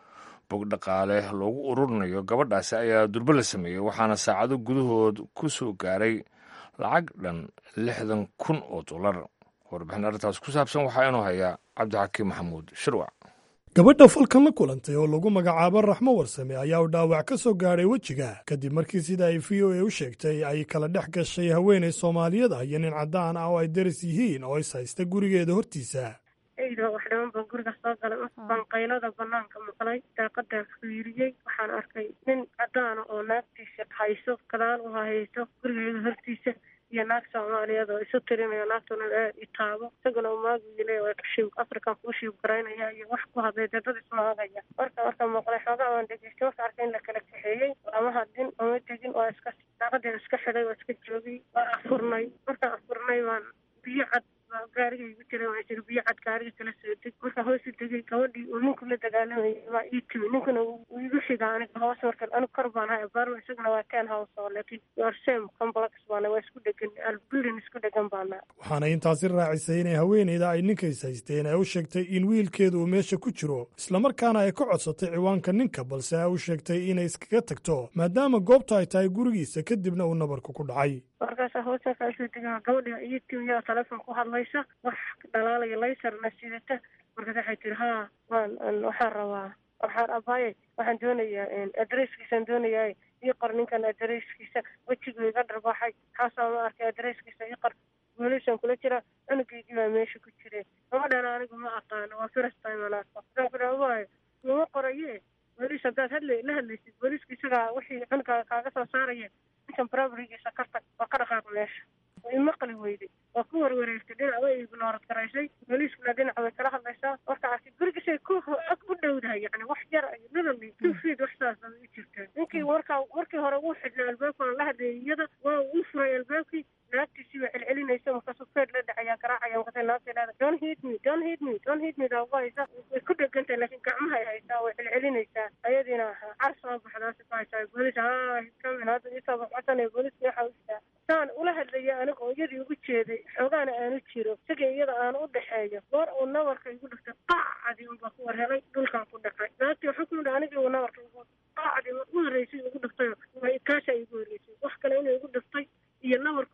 bog dhaqaale loogu ururinayo gabadhaasi ayaa durbo la sameeyey waxaana saacado gudahood ku soo gaaray lacag dhan lixdan kun oo dollar warbixin arrintaas ku saabsan waxaa inuu hayaa cabdixakiim maxamuud shirwac gabadha falkan la kulantay oo lagu magacaabo raxmo warsame ayaa uu dhaawac ka soo gaadhay wejiga kadib markii sida ay v o a u sheegtay ay kala dhex gashay haweenay soomaaliyeed ah iyo nin caddaan ah oo ay daris yihiin oo is haysta gurigeeda hortiisa eyda wax dhiman baan guriga soo galay baan qaylada banaanka maqlay daaqadaa fiiriyey waxaan arkay nin caddaana oo naagtiisa hayso gadaal u hayso gurigeeda hortiisa iyo naag soomaaliyeed oo isu tirinayo naagtuna aad i taabo isaguna umaagile waa kashiib african kuu shiib garaynaya iyo wax ku hadlay dee dad ismaagaya marka marka maqlay xoogaa waan dhegeystay marka arkay in la kala kaxeeyey lama hadlin oma tegin waa iska daaqadeeda iska xidhay waa iska joogay waa afurnay markaan afurnay waan biyo cad gaariga igu jiray waa jir biyo cad gaariga kala soo deg marka hoosu degay gabadhii uu ninku la dagaalamayay baa ii timi ninkuna uu igu xigaa aniga hoos markan anigu kor baan hay abaarma isaguna waa ten house oo laakiin your same complex baana waa isku dhegan building isku dhegan baana waxaana intaasi raacisay inay haweeneyda ay ninkays haysteen ay u sheegtay in wiilkeedu uu meesha ku jiro islamarkaana ay ka codsatay ciwaanka ninka balse ay u sheegtay inay iskaga tagto maadaama goobta ay tahay gurigiisa kadibna uu nabarku ku dhacay markaasa hoose kaasoo degaa gabadha iyo timiyaa telefoon ku hadlaysa wax dhalaalaya laysarna sidata markaas waxay tiri haa waan waxaan rabaa waxaan abaaye waxaan doonayaa adresskiisaan doonayaa ii qor ninkan adresskiisa wejigu iga dharbaaxay xaasaa ma arkay adresskiisa ii qor weelisaan kula jira cunugeygii baa meesha ku jire gabadhana anigu ma aqaano waa first time aan arko waxaan ku dhaha waayo kuma qoraye welis haddaad hadla la hadlaysid weeliska isagaa wixii cunuga kaaga soo saaraya ninkan barabrigiisa ka tag waa ka dhaqaaq meesha way maqli weyday waa ku warwareegtay dhinac way ignoorad garaysay booliiskuna dhinac way kala hadlaysaa marka arkay gurigisay ku ag u dhowdahay yani wax yar literally two feet wax saas ay u jirtaa ninkii markaa markii hore uu xidhnaa albaabkaan la hadlayay iyada waa uu furay albaabkii naagtiisii waa celcelinaysa markaasuu feed la dhacayaa garaacaya markaasay naagta leeda don't hit me don't hit me don't hit me daa haysa way ku dhegantahay laakiin gacmahay haysaa way celcelinaysaa ayadiina car soo baxdaasi ku haysaa boolis haa kamin hadda isoo baxbasanaya booliska waxa u jiraa saan ula hadlaya aniga oo iyadii ugu jeeday xoogaana aanu jiro isaga iyada aanu u dhexeeyo goor uu nabarka igu dhiftay qaacadii unbaa ku war helay dhulkaan ku dhacay naagtii waxaa ku yidhi anigii uu nabarka igu qaacadii u horreysay igu dhiftayo kaashaa igu horreysay wax kale inuu igu dhiftay iyo nabarku igu dhiftay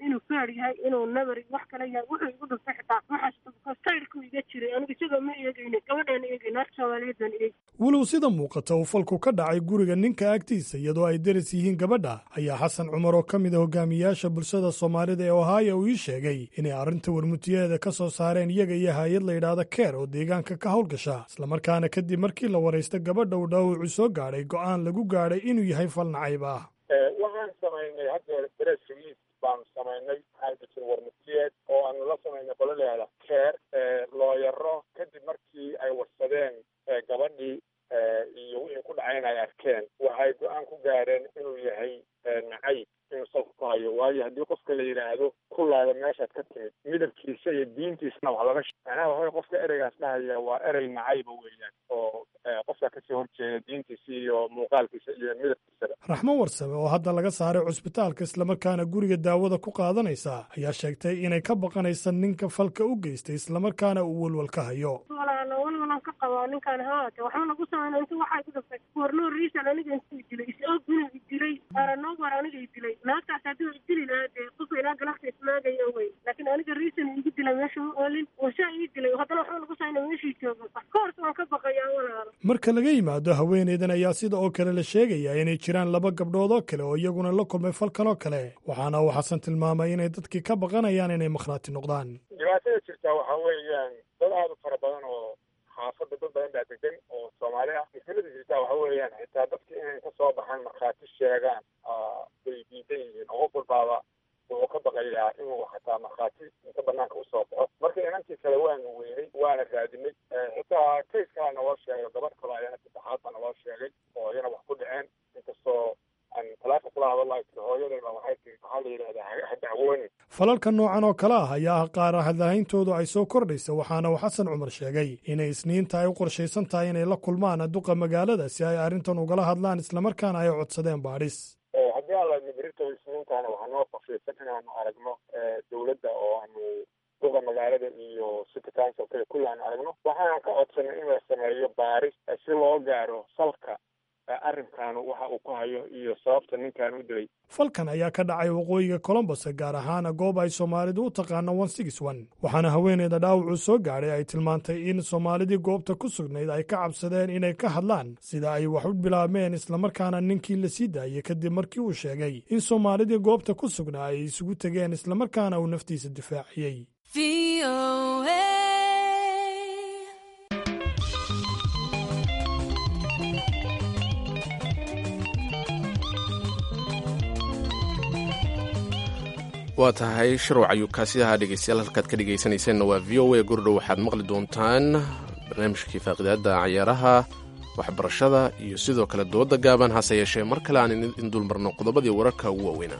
inuu feer yahay inuu nabar wax kale yahay wuxuu igu dhuftay xitaa maxaas sayrku iga jiray aniga isagoo ma eegaynin gabadheena eegay naarta soomaaliyeed baan eegay walow sida muuqata uu falku ka dhacay guriga ninka agtiisa iyadoo ay deris yihiin gabadha ayaa xasan cumar oo ka mid a hogaamiyaasha bulshada soomaalida ee ohaya uu ii sheegay inay arrinta warmutiyeeda ka soo saareen iyaga iyo hay-ad la yidhaahda keer oo deegaanka ka howlgasha islamarkaana kadib markii la waraysta gabadha uu dhaawacu soo gaadhay go'aan lagu gaadhay inuu yahay fal nacayb ah waxaan samaynay haddeer press release baanu samaynay maxaa jir warmutiyeed oo aanu la samaynay qolaleeda keer looyaro kadib markii ay warsadeen gabadhii iyo wixii ku dhacay in ay arkeen waxay go-aan ku gaareen inuu yahay nacayb inuu salka ku hayo waayo haddii qofka la yidhaahdo kulaada meeshaad ka timid midabkiisa iyo diintiisana wax laga macnaha waxaway qofka ereygaas dhahaya waa erey nacayba weeyaan oo qofka kasii horjeeda diintiisa iyo muuqaalkiisa iyo midabkiisaba raxmo warsame oo hadda laga saaray cusbitaalka islamarkaana guriga daawada ku qaadanaysa ayaa sheegtay inay ka baqanaysa ninka falka u geystay islamarkaana uu welwal ka hayo walaalo walwalan ka qabaa ninkaan haate waxba nagu samayna intu waxaa igu dhuftay warnoo riisan aniga intuu dilay is-og inuu idilay aranoobar aniga idilay naagtaas haddii idili lahaa dee qofka ilaa galafta ismaagaya wey laakiin aniga riisan igu dilay meesha u oolin wasaa ii dilay haddana waxba nagu samayna meeshii joogo ka horta waan ka baqayaa walaalo marka laga yimaado haweeneydan ayaa sida oo kale la sheegayaa inay jiraan laba gabdhood oo kale oo iyaguna la kulmay falkan oo kale waxaana uu xasan tilmaamay inay dadkii ka baqanayaan inay makhraati noqdaan dhibaatada jirtaa waxaa weeyaan dad aada u fara badan oo xaafadda dad badan baa degan oo soomaali ah mushkilada jirtaa waxa weeyaan xitaa dadki inay ka soo baxaan markhaati sheegaan bay diidan yihiin oo qof walbaaba wuxuu ka baqayaa inuu xataa markhaati inta banaanka usoo baxo marka inantii kale waanu weynay waana raadinay xitaa kays kalaa naloo sheegay gabadh kale ayana saddexaad baa naloo sheegay oo iyana wax ku dhaceen inkastoo aan talaafa kula hadalay tiri hooyadayba waxay tiri maxaa la yidhahdaa ha dacwoonin falalka noocan oo kale ah ayaa ah qaar hadlahayntoodu ay soo kordhaysa waxaana uu xasan cumar sheegay inay isniinta ay u qorshaysan tahay inay la kulmaan duqa magaalada si ay arrintan ugala hadlaan islamarkaana ay codsadeen baadhis haddii alla mibirito isniintaana waxaa noo qorshaysan inaanu aragno dowladda oo aanu duqa magaalada iyo city council kale kulli aanu aragno waxaan ka codsanay in la sameeyo baaris si loo gaaro salka arrinkan waxa uu ku hayo iyo sababta ninkan u dilay falkan ayaa ka dhacay waqooyiga colombos gaar ahaana goob ay soomaalidu u taqaano one six one waxaana haweeneyda dhaawacuu soo gaadhay ay tilmaantay in soomaalidii goobta ku sugnayd ay ka cabsadeen inay ka hadlaan sida ay wax u bilaabmeen islamarkaana ninkii la sii daayey kadib markii uu sheegay in soomaalidii goobta ku sugnaa ay isugu tegeen islamarkaana uu naftiisa difaaciyey waa tahay shirwac ayuu kaasi ahaa dhegeystayaal halkaad ka dhegaysanayseena waa v o a gordhow waxaad maqli doontaan barnaamijkii faaqidaadda cayaaraha waxbarashada iyo sidoo kale dooda gaaban hase yeeshee mar kale aan idin dulmarno qodobadii wararka ugu waaweynaa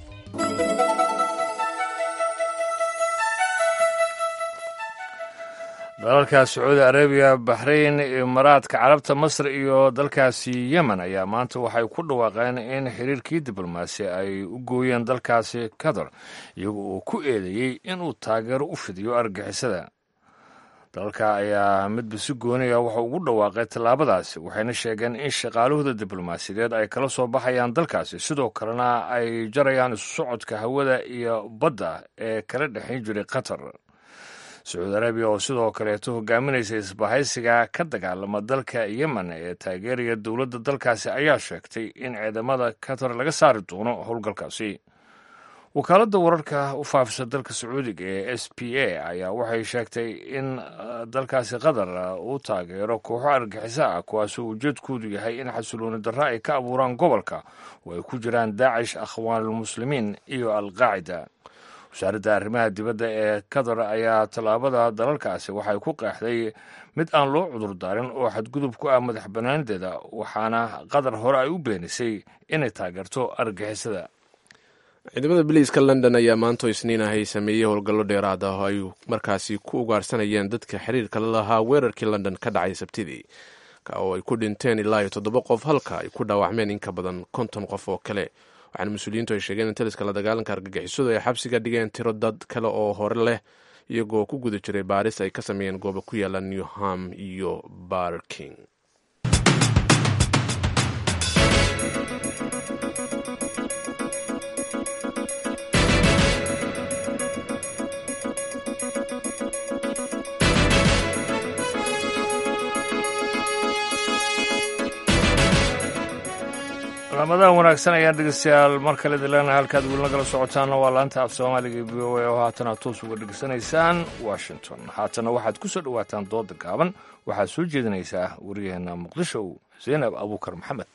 dalalka sacuudi arabiya baxrayn imaaraadka carabta masr iyo dalkaasi yemen ayaa maanta waxay ku dhawaaqeen in xiriirkii diblomaasi ay u gooyeen dalkaasi qatar iyaga oo ku eedeeyey inuu taageero u fidiyo argixisada dalalka ayaa midba si gooniya waxa ugu dhawaaqay tallaabadaasi waxayna sheegeen in shaqaalahooda diblomaasiyadeed ay kala soo baxayaan dalkaasi sidoo kalena ay jarayaan isu socodka hawada iyo badda ee kala dhexayn jiray qatar sacuudi arabiya oo sidoo kaleeto hogaaminaysa isbahaysiga ka dagaalama dalka yemen ee taageeraya dowladda dalkaasi ayaa sheegtay in ciidamada qatar laga saari doono howlgalkaasi wakaaladda wararka u faafisa dalka sacuudiga ee s p a ayaa waxay sheegtay in dalkaasi qatar uu taageero kooxo argaxiso ah kuwaasoo ujeedkoodu yahay in xasilooni darro ay ka abuuraan gobolka oo ay ku jiraan daacish akhwaanulmuslimiin iyo alqaacida wasaaradda arrimaha dibadda ee qatar ayaa tallaabada dalalkaasi waxay ku qeexday mid aan loo cudurdaarin oo xadgudub ku ah madax bannaanideeda waxaana qatar hore ay u beenisay inay taageerto argixisada ciidamada biliiska london ayaa maanto isniin ahay sameeyey howlgallo dheeraad ah oo ay markaasi ku ugaarsanayeen dadka xiriirka la lahaa weerarkii london ka dhacay sabtidii ka oo ay ku dhinteen ilaa iyo toddoba qof halka ay ku dhaawacmeen in ka badan konton qof oo kale waxaana mas-uuliyiintu ay sheegeen in taliska la dagaalanka argagixisadu ay xabsiga dhigeen tiro dad kale oo hore leh iyagoo ku guda jiray baaris ay ka sameeyeen gooba ku yaala newham iyo barking ramadaan wanaagsan ayaan dhegeystayaal mar kale dilaana halkaad weli nagala socotaanna waa laanta af soomaaliga v o a oo haatan aad toos uga dhegeysanaysaan washington haatana waxaad ku soo dhowaataan dooda gaaban waxaad soo jeedinaysaa waryaheena muqdisho zaynab abuukar maxamed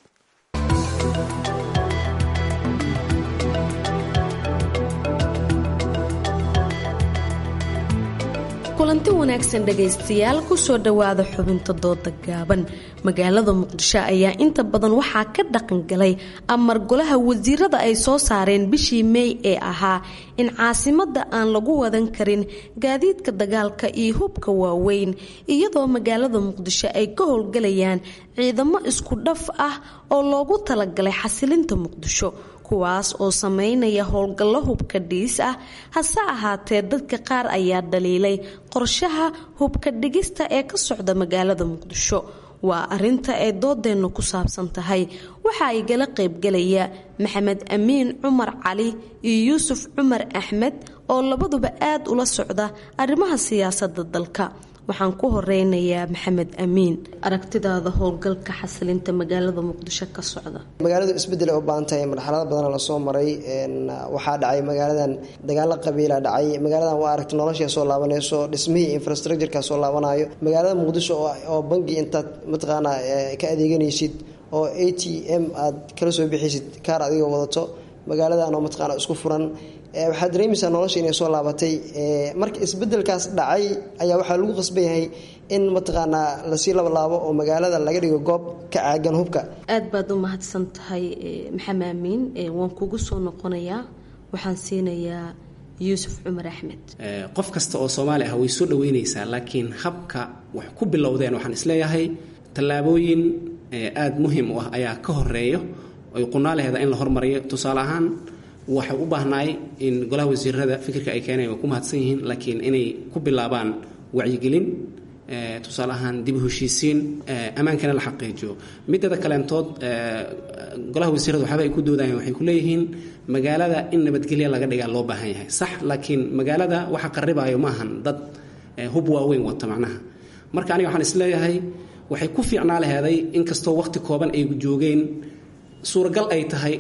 kulanti wanaagsan dhegaystayaal kusoo dhowaada xubinta dooda gaaban magaalada muqdisho ayaa inta badan waxaa ka dhaqangalay amar golaha wasiirada ay soo saareen bishii meey ee ahaa in caasimada aan lagu wadan karin gaadiidka dagaalka iyo hubka waaweyn iyadoo magaalada muqdisho ay ka howlgalayaan ciidamo isku dhaf ah oo loogu talagalay xasilinta muqdisho kuwaas oo sameynaya howlgallo hubka dhiis ah hase ahaatee dadka qaar ayaa dhaliilay qorshaha hubka dhigista ee ka socda magaalada muqdisho waa arinta ay doodeennu ku saabsan tahay waxa ay gala qaybgalaya maxamed amiin cumar cali iyo yuusuf cumar axmed oo labaduba aad ula socda arrimaha siyaasadda dalka waxaan ku horeynayaa maxamed amiin aragtidaada howlgalka xasilinta magaalada muqdisho ka socda magaaladu isbedel u baahan tahay marxalado badan lasoo maray waxaa dhacay magaaladan dagaalo qabiila dhacay magaaladan waa aragta nolosha soo laabanayso dhismihii infrastructureka soo laabanayo magaalada muqdisho oo bangi intaad mataqaana ka adeeganaysid oo a t m aad kala soo bixiysid kaar adigoo wadato magaaladan oo mataqaana isku furan waxaad dareemaysaa nolosha inay soo laabatay marka isbedelkaas dhacay ayaa waxaa lagu qasban yahay in mataqaanaa lasii labalaabo oo magaalada laga dhigo goob ka caagan hubka aad baad u mahadsan tahay maxamed amiin waan kugu soo noqonayaa waxaan siinayaa yuusuf cumar axmed qof kasta oo soomaali ah way soo dhaweynaysaa laakiin habka wax ku bilowdeen waxaan isleeyahay tallaabooyin aada muhiim u ah ayaa ka horeeyo oy qunaalaheeda in la hormariyo tusaale ahaan waxay u baahnaay in golaha wasiirada fikirka ay keenayan waa ku mahadsan yihiin laakiin inay ku bilaabaan wacyigelin tusaale ahaan dib u heshiisiin ammaankana la xaqiijiyo mideeda kaleentood golaha wasiirada waxyaaba ay ku doodayaan waxay ku leeyihiin magaalada in nabadgelya laga dhigaa loo baahan yahay sax laakiin magaalada waxa qaribaayo maahan dad hub waaweyn wata macnaha marka aniga waxaan isleeyahay waxay ku fiicnaa laheeday inkastoo waqti kooban ay joogeen suuragal ay tahay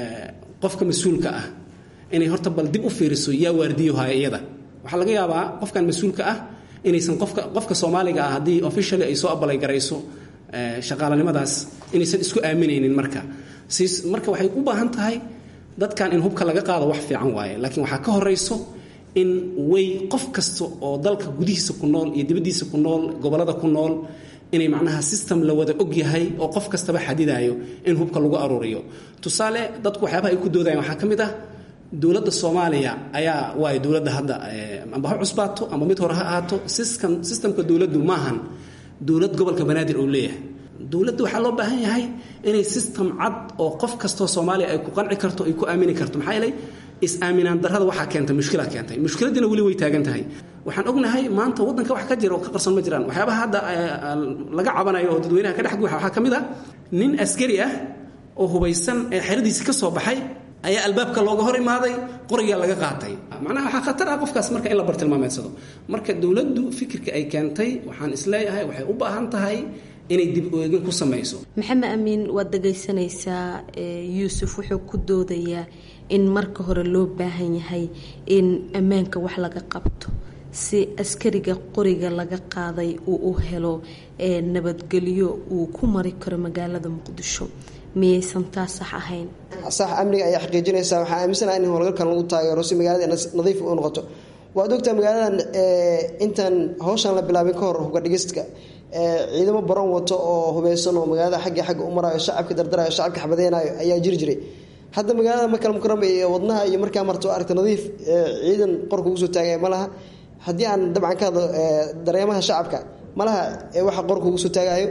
qofka mas-uulka ah inay horta bal dib u fiiriso yaa waardiyohaya iyada waxaa laga yaabaa qofkan mas-uulka ah inaysan qofka qofka soomaaliga ah haddii officially ay soo abalay garayso shaqaalanimadaas inaysan isku aaminaynin marka siis marka waxay u baahan tahay dadkan in hubka laga qaado wax fiican waaye laakiin waxaa ka horayso in way qof kasta oo dalka gudihiisa ku nool iyo dibaddiisa ku nool gobollada ku nool inay macnaha system la wada og yahay oo qof kastaba xadidayo in hubka lagu aruuriyo tusaale dadku waxyaabaha ay ku doodayaan waxaa ka mid ah dowladda soomaaliya ayaa waay dowladda hadda amba ha cusbaato amba mid hore ha ahaato system systemka dowladdu maahan dowlad gobolka banaadir uu leeyahay dowladda waxaa loo baahan yahay inay system cad oo qof kastoo soomaaliya ay ku qanci karto ay ku aamini karto maxaa yeelay is-aaminaan darrada waxaa keentay mushkila keentay mushkiladiina weli way taagan tahay waxaan ognahay maanta waddanka wax ka jira oo ka qarsan ma jiraan waxyaabaha hadda laga cabanayo oo dadweynaha ka dhex guuxa waxaa ka mid ah nin askari ah oo hubaysan ee xeradiisi ka soo baxay ayaa albaabka looga hor imaaday qorigaa laga qaatay macnaha waxaa khatar ah qofkaas marka in la bartilmaameedsado marka dowladdu fikirka ay keentay waxaan isleeyahay waxay u baahan tahay inay dib oegin ku samayso maxamed amiin waad dhegaysanaysaa yuusuf wuxuu ku doodayaa in marka hore loo baahan yahay in ammaanka wax laga qabto si askariga qoriga laga qaaday uu u helo nabadgelyo uu ku mari karo magaalada muqdisho miyaysan taa sax ahayn sax amniga ayaa xaqiijinaysaa waxaa aaminsanaha in howlgalkan lagu taageero si magaalada nadiif u noqoto waad ogtaa magaaladan intaan hawshan la bilaabin ka hor hubka dhigistka ciidamo baran wato oo hubeysan oo magaalada xagga xagga u marayo shacabka dardarayo shacabka xabadeynayo ayaa jiri jiray hadda magaalada makal mukarama iyo wadnaha iyo markaa marto aragta nadiif ciidan qorka ugu soo taagaya ma laha haddii aan dabcan ka hadlo dareemaha shacabka ma laha waxa qorka ugu soo taagayo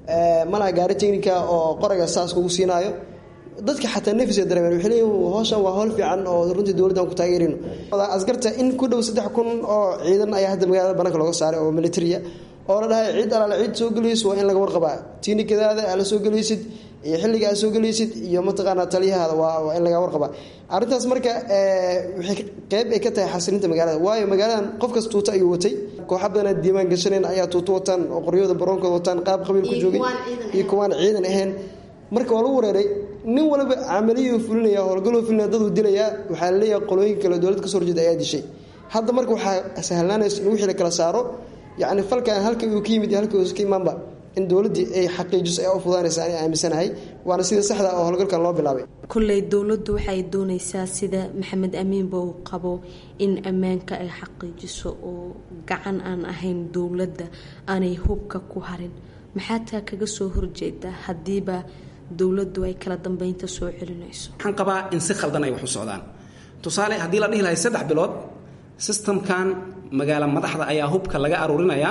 ma laha gaari technica oo qorayga saas kugu siinaayo dadka xataa nafis dareemeen waxay leeyihin howshan waa howl fiican oo runtii dowladdan ku taageerino askarta in ku dhow saddex kun oo ciidan ayaa hadda magaalada bannaanka looga saaray oo militariya oo la dhahay ciid alaale ciid soo gelayso waa in laga warqabaa tiinikadaada aala soo gelaysid iyo xilliga aad soo gelaysid iyo mataqaanaa taliyahaada waa in laga warqabaa arrintaas marka waxay qeyb ay ka tahay xasilinta magaalada waayo magaaladan qofkas tuuta ayuu watay kooxa badan aad diiwaan gashaneen ayaa tuuto wataan oo qoryooda baroonkooda wataan qaab qabiil ku joogay iyo kuwaan ciidan ahayn marka waa lagu wareeray nin waliba camaliyuu fulinaya howlgaluu fulinaya daduu dilayaa waxaa laleeyahay qolooyin kale dowlad kasoo horjeeda ayaa dishay hadda marka waxaa sahlaanaysa in wixii la kala saaro yacni falkan halka uu ka yimid iyo halka uusa ka imaanba in dowladdii ay xaqiijiso ayaa u fudaanaysa ani aaminsanahay waana sida saxda oo howlgalkan loo bilaabay kolley dowladdu waxay doonaysaa sida maxamed amiinba uu qabo in ammaanka ay xaqiijiso oo gacan aan ahayn dowladda aanay hubka ku harin maxaa taa kaga soo horjeedaa haddiiba dowladdu ay kala dambeynta soo celinayso waxaan qabaa in si khaldan ay wax u socdaan tusaale haddii la dhihi lahay saddex bilood sistamkan magaalo madaxda ayaa hubka laga aruurinayaa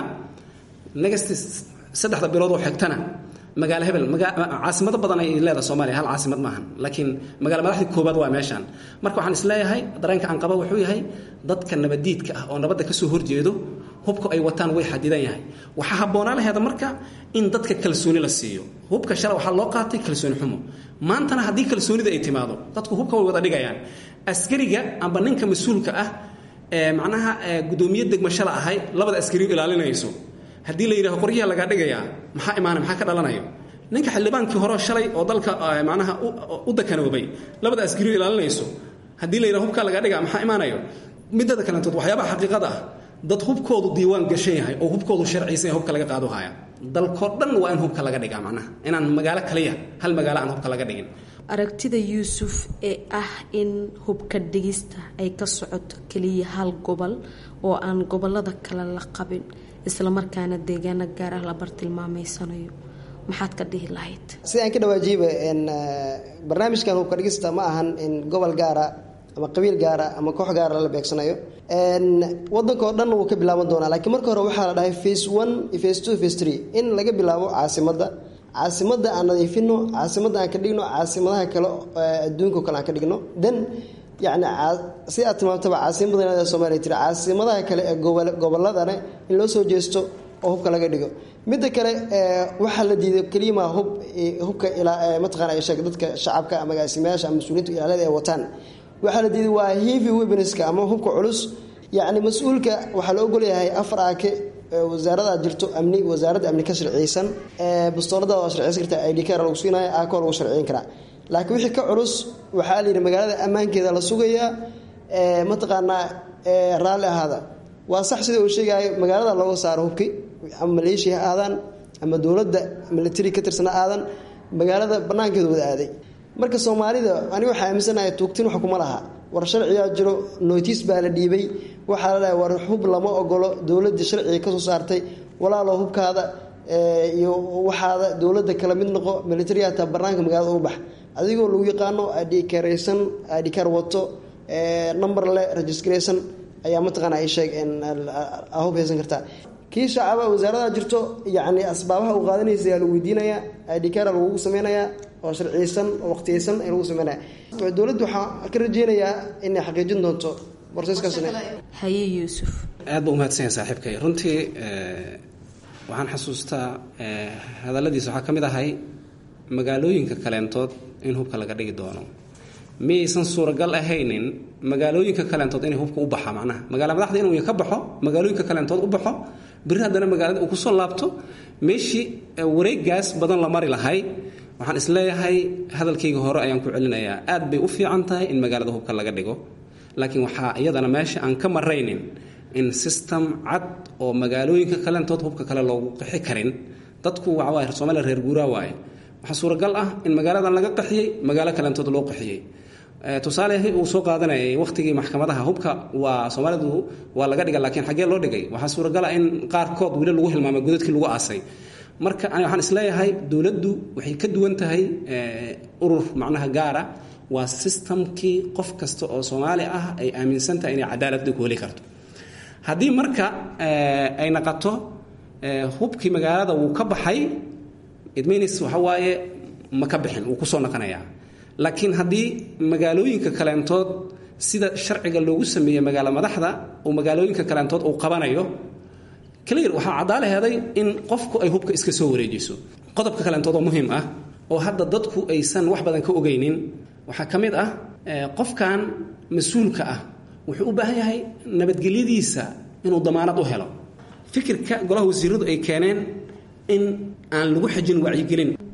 next saddexda bilood oo xigtana magaalo hebel caasimado badan ay leedahay soomaaliya hal caasimad maahan laakiin magaalo madaxdii koobaad waa meeshaan marka waxaan isleeyahay dareenka aan qaba wuxuu yahay dadka nabadiidka ah oo nabadda kasoo horjeedo hubka ay wataan way xadidan yahay waxaa habboonaa laheeda marka in dadka kalsooni la siiyo hubka shala waxaa loo qaatay kalsooni xumo maantana haddii kalsoonida ay timaado dadku hubka way wada dhigayaan askariga amba ninka mas-uulka ah ee macnaha gudoomiye degmashala ahay labada askariyu ilaalinayso haddii la yidhaho qoryaha lagaa dhigayaa maxaa imaana maxaa ka dhalanayo ninka xildhibaankii hore shalay oo dalka macnaha u dakanoobay labada askariyu ilaalinayso haddii la yidhaho hubkaa lagaa dhigaa maxaa imaanayo midada kalentood waxyaabaha xaqiiqada ah dad hubkoodu diiwaan gashan yahay oo hubkoodu sharciisan yahay hubka laga qaado haya dalkoo dhan waa in hubka laga dhigaa macnaha inaan magaalo kaliya hal magaalo aan hubka laga dhigin aragtida yuusuf ee ah in hubka dhigista ay ka socoto keliya hal gobol oo aan gobolada kale la qabin islamarkaana deegaano gaar ah la bartilmaameysanayo maxaad ka dhihi lahayd sida aan ka dhawaajiyeyba barnaamijkan hubka dhigista ma ahan in gobol gaara ama qabiil gaara ama koox gaara lala beegsanayo wadankao dhan wuu ka bilaaban doonaa laakiin marka hore waxaa la dhahay face one face two face three in laga bilaabo caasimadda caasimadda aan nadiifino caasimadda aan ka dhigno caasimadaha kale adduunka kale aan ka dhigno then yacni si aad tilmaamtaba caasimadda soomaliya tiri caasimadaha kale ee goboladane in loo soo jeesto oo hubka laga dhigo midda kale waxaa la diiday keliyama hub hubka mataqana sheeg dadka shacabka ama agaasimayaasha ama mas-uuliyiinta ilaalada ay wataan waxaa la diiday waa heavy weaponska ama hubka culus yacni mas-uulka waxaa la ogolyahay afar aake wasaarada jirto amni wasaaradda amni ka sharciyeysan bastoolada waa sharciyeysan karta id kar lagu siinaya aakoo lagu sharciyin karaa laakiin wixii ka culus waxaa la yidhi magaalada ammaankeeda la sugayaa mataqaanaa raalli ahaada waa sax sida uu sheegayo magaalada looga saaro hubki ama maleeshiya ha aadaan ama dowladda military ka tirsana aadan magaalada banaankeeda wada aaday marka soomaalida aniga waxaa aaminsanahay tuugtin wax kuma laha war sharcigaa jiro notice baa la dhiibay waxaa la dhahay war hub lama ogolo dowladda sharciga kasoo saartay walaalo hubkaada iyo waxaada dowladda kala mid noqo military hataa banaanka magaalada u bax adigoo lagu yaqaano adhikaraysan adhikar wato number le registration ayaa mataqaana ay sheeg hub haysan kartaa kii shacaba wasaarada jirto yacni asbaabaha uu qaadanaysa ayaa lagu weydiinayaa adhikara lagugu sameynayaa oo sharciyeysan oo waqtiyeysan ay lagu sameynaya dowladdu waxaa ka rajeynayaa inay xaqiijin doonto borseskaasna haye yuusuf aad ba umahadsanyahay saaxiibkay runtii waxaan xasuustaa hadalladiisa waxaa ka mid ahay magaalooyinka kaleentood in hubka laga dhigi doono miyaysan suuragal ahaynin magaalooyinka kaleentood inay hubka u baxa macnaha magaala madaxda inuu ka baxo magaalooyinka kaleentood u baxo biri haddana magaalada uu kusoo laabto meeshii wareegaas badan la mari lahay waxaan isleeyahay hadalkayga hore ayaan ku celinayaa aad bay u fiican tahay in magaalada hubka laga dhigo laakiin waxaa iyadana meesha aan ka maraynin in system cad oo magaalooyinka kaleentood hubka kale loogu qixi karin dadku waxawaaye soomaaliya reer guuraa waaye waxaa suuragal ah in magaaladan laga qaxiyey magaalo kaleentood loo qaxiyey tusaale uu soo qaadanayay wakhtigii maxkamadaha hubka waa soomaalidu waa laga dhiga laakiin xaggee loo dhigay waxaa suuragal ah in qaarkood weli lagu hilmaamay godadkii lagu aasay marka waxaan isleeyahay dowladdu waxay ka duwan tahay urur macnaha gaara waa sistamkii qof kasta oo soomaali ah ay aaminsan tahay inay cadaaladda ku heli karto haddii marka ay naqato hubkii magaalada wuu ka baxay idmaynis waxa waaye ma ka bixin wuu kusoo naqanayaa laakiin haddii magaalooyinka kaleentood sida sharciga loogu sameeyey magaalo madaxda uu magaalooyinka kaleentood uu qabanayo clear waxaa caddaalaheeday in qofku ay hubka iska soo wareejiso qodobka kaleentood oo muhiim ah oo hadda dadku aysan wax badan ka ogeynin waxaa ka mid ah qofkan mas-uulka ah wuxuu u baahan yahay nabadgelyadiisa inuu damaanad u helo fikirka golaha wasiiradu ay keeneen in aan lagu xajin wacyigelin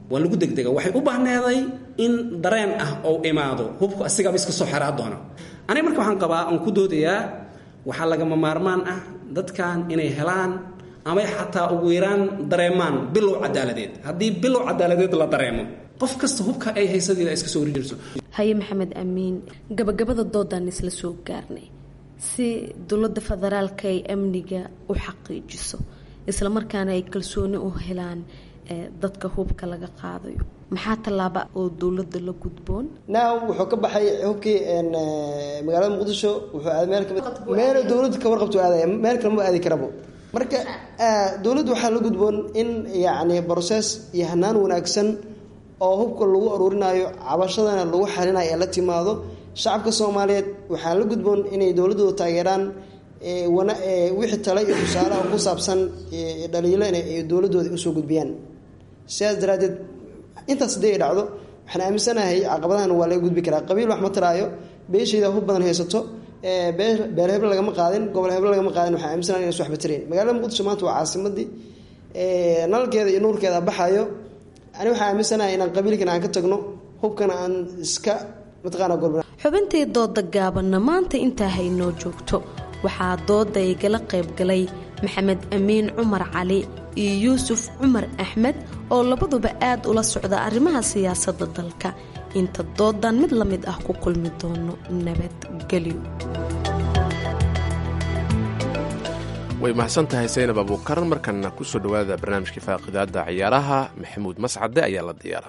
waa lagu degdega waxay u baahneeday in dareen ah oo imaado hubku asigaba iska soo xeraa doono aniga marka waxaan qabaa aan ku doodayaa waxaa lagama maarmaan ah dadkan inay helaan amay xataa ugu yaraan dareemaan bilow cadaaladeed haddii bilow cadaaladeed la dareemo qof kasta hubka ay haysadeeda iska soo horjeerso haye maxamed amiin gabagabada doodaan isla soo gaarnay si dowladda federaalka ay amniga u xaqiijiso islamarkaana ay kalsooni u helaan dadka hubka laga qaadayo maxaa tallaaba oo dowladda la gudboon now wuxuu ka baxay hubkii magaalada muqdisho wuxuu aaday meel kamid meel dowladda ka warqabto aadaya meel kale ma aadi karabo marka dowladda waxaa la gudboon in yacni process iyo hanaan wanaagsan oo hubka lagu aruurinayo cabashadana lagu xalinayo ee la timaado shacabka soomaaliyeed waxaa la gudboon inay dowladdooda taageeraan wixii tale iyo tusaalaha ku saabsan dhaliilo inay dowladdooda usoo gudbiyaan sidaas daraaddeed intaas haddii ay dhacdo waxaan aaminsanahay caqabadahan waa laga gudbi karaa qabiil wax ma taraayo beeshayda hub badan haysato beer heble lagama qaadin gobol heble lagama qaadin waxaan aaminsanahay inaysan waxba tarayn magaalada muqdisho maanta waa caasimadii nalalkeeda iyo nuurkeeda baxayo ani waxaan aaminsanahay inaan qabiilkan aan ka tagno hubkana aan iska mataqaana golba xubintii dooda gaabanna maanta intaa haynoo joogto waxaa dooda igala qayb galay maxamed amiin cumar cali iyo yuusuf cumar axmed oo labaduba aad ula socda arrimaha siyaasadda dalka inta doodan mid la mid ah ku kulmi doono nabadgelyo way mahadsan tahay saynab abuukaran markana ku soo dhowaada barnaamijkii faaqidaada ciyaaraha maxamuud mascade ayaa la diyaara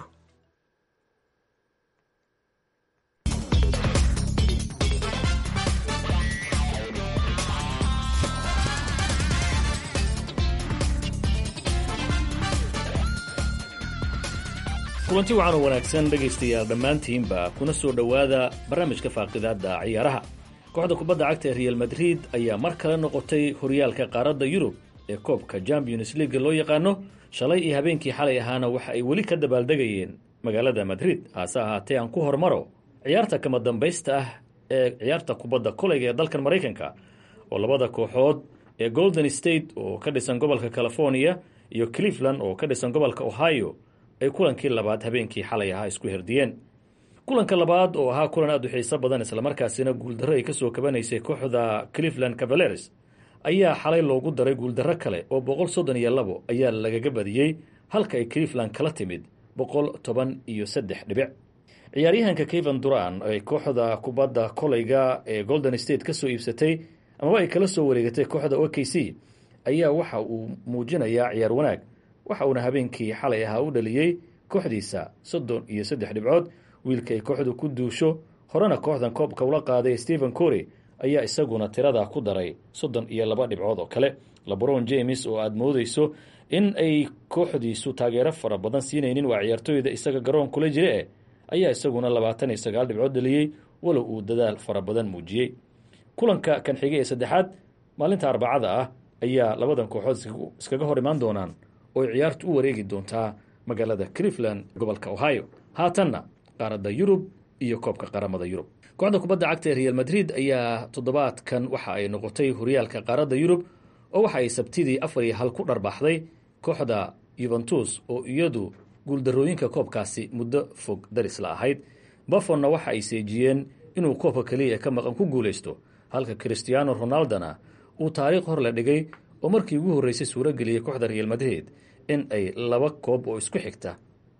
kulanti wacan oo wanaagsan dhegaystayaal dhammaantiinba kuna soo dhowaada barnaamijka faaqidaadda ciyaaraha kooxda kubadda cagta ee real madrid ayaa mar kale noqotay horyaalka qaaradda yurub ee koobka champions leaga loo yaqaano shalay iyo habeenkii xalay ahaana waxa ay weli ka dabaaldegayeen magaalada madrid haase ahaatee aan ku hormaro ciyaarta kama dambaysta ah ee ciyaarta kubadda kolayga ee dalkan maraykanka oo labada kooxood ee golden state oo ka dhisan gobolka california iyo cleveland oo ka dhisan gobolka ohio ay kulankii labaad habeenkii xalay ahaa isku herdiyeen kulanka labaad oo ahaa kulan aad u xiiso badan islamarkaasina guuldarro ay kasoo kabanaysay kooxda cleveland cavaleres ayaa xalay loogu daray guuldarro kale oo boqol soddon iyo labo ayaa lagaga badiyey halka ay cleveland kala timid boqol toban iyo saddex dhibic ciyaaryahanka kevan duran ay kooxda kubadda kolayga ee golden state kasoo iibsatay amaba ay kala soo wareegatay kooxda o k c ayaa waxa uu muujinayaa ciyaar wanaag waxa uuna habeenkii xalay ahaa u dhaliyey kooxdiisa soddon iyo saddex dhibcood wiilka ay kooxdu ku duusho horena kooxdan koobka ula qaaday stephen cory ayaa isaguna tirada ku daray soddon iyo laba dhibcood oo kale lebron james oo aada moodeyso in ay kooxdiisu taageero fara badan siinaynin waa ciyaartooyda isaga garoon kula jira eh ayaa isaguna labaatan iyo sagaal dhibcood dhaliyey walow uu dadaal fara badan muujiyey kulanka kan xigay ee saddexaad maalinta arbacada ah ayaa labadan kooxood iskaga hor imaan doonaan oo ay ciyaartu u wareegi doontaa magaalada cleveland gobolka ohio haatanna qaaradda yurub iyo koobka qaramada yurub kooxda kubadda cagta ee real madrid ayaa toddobaadkan waxa ay noqotay horyaalka qaaradda yurub oo waxa ay sabtidii afar iyo hal ku dharbaaxday kooxda yuventus oo iyadu guuldarooyinka koobkaasi muddo fog darisla ahayd bafonna waxa ay seejiyeen inuu koobka keliya ka maqan ku guulaysto halka christiano ronaldona uu taariikh hor la dhigay oo markii ugu horreysay suuro geliyey kooxda real madrid in ay laba koob oo isku xigta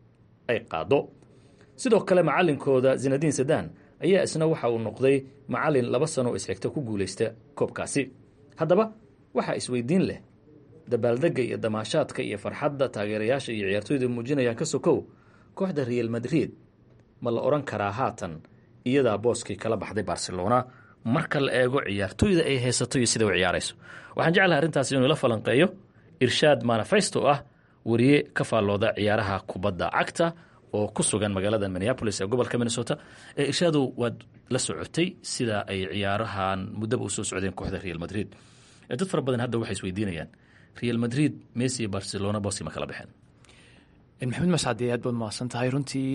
ay qaado sidoo kale macalinkooda zinadiin sadan ayaa isna waxa uu noqday macalin laba sano oo isxigta ku guulaysta koobkaasi haddaba waxaa isweydiin leh dabaaldegga iyo damaashaadka iyo farxadda taageerayaasha iyo ciyaartooyda muujinayaan ka sokow kooxda real madrid ma la odhan karaa haatan iyadaa booskii kala baxday barcelona marka la eego ciyaartooyda ay haysato iyo sida u ciyaarayso waxaan jeclahay arrintaas inuu la falanqeeyo irshaad manifesto ah wariye ka faallooda ciyaaraha kubadda cagta oo ku sugan magaalada minneapolis ee gobolka minnesota ee irshaadu waad la socotay sida ay ciyaarahan muddaba usoo socdeen kooxda real madrid dad fara badan hadda waxay isweydiinayaan real madrid messi iyo barcelona boosi ma kala baxeen maxamed mascade aad baad mahadsan tahay runtii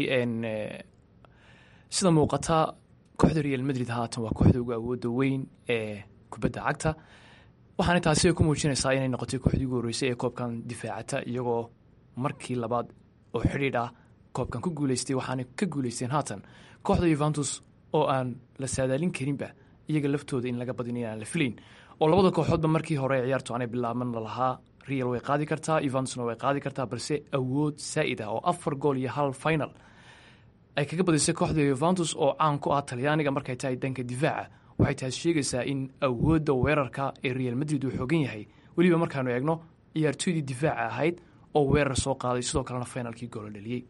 sida muuqata kooxda real madrid haatan waa kooxda ugu awooda weyn ee kubadda cagta waxaana taasi ku muujinaysaa inay noqotay kooxdii ugu horreysay ee koobkan difaacata iyagoo markii labaad oo xidhiidh ah koobkan ku guuleystay waxaana ka guuleysteen haatan kooxda yuventus oo aan la saadaalin karinba iyaga laftooda in laga badin aan la filayn oo labada kooxoodba markii hore ciyaartu aanay bilaaban lalahaa real way qaadi kartaa yuventusna way qaadi kartaa balse awood saa'id ah oo afar gool iyo hal final ay kaga badisay kooxda yuventus oo caan ku ah talyaaniga markay tahay danka difaaca waxay taas sheegaysaa in awoodda weerarka ee real madrid uu xoogan yahay weliba markaanu eegno ciyaartooydii difaaca ahayd oo weerar soo qaaday sidoo kalena finalkii goola dhaliyey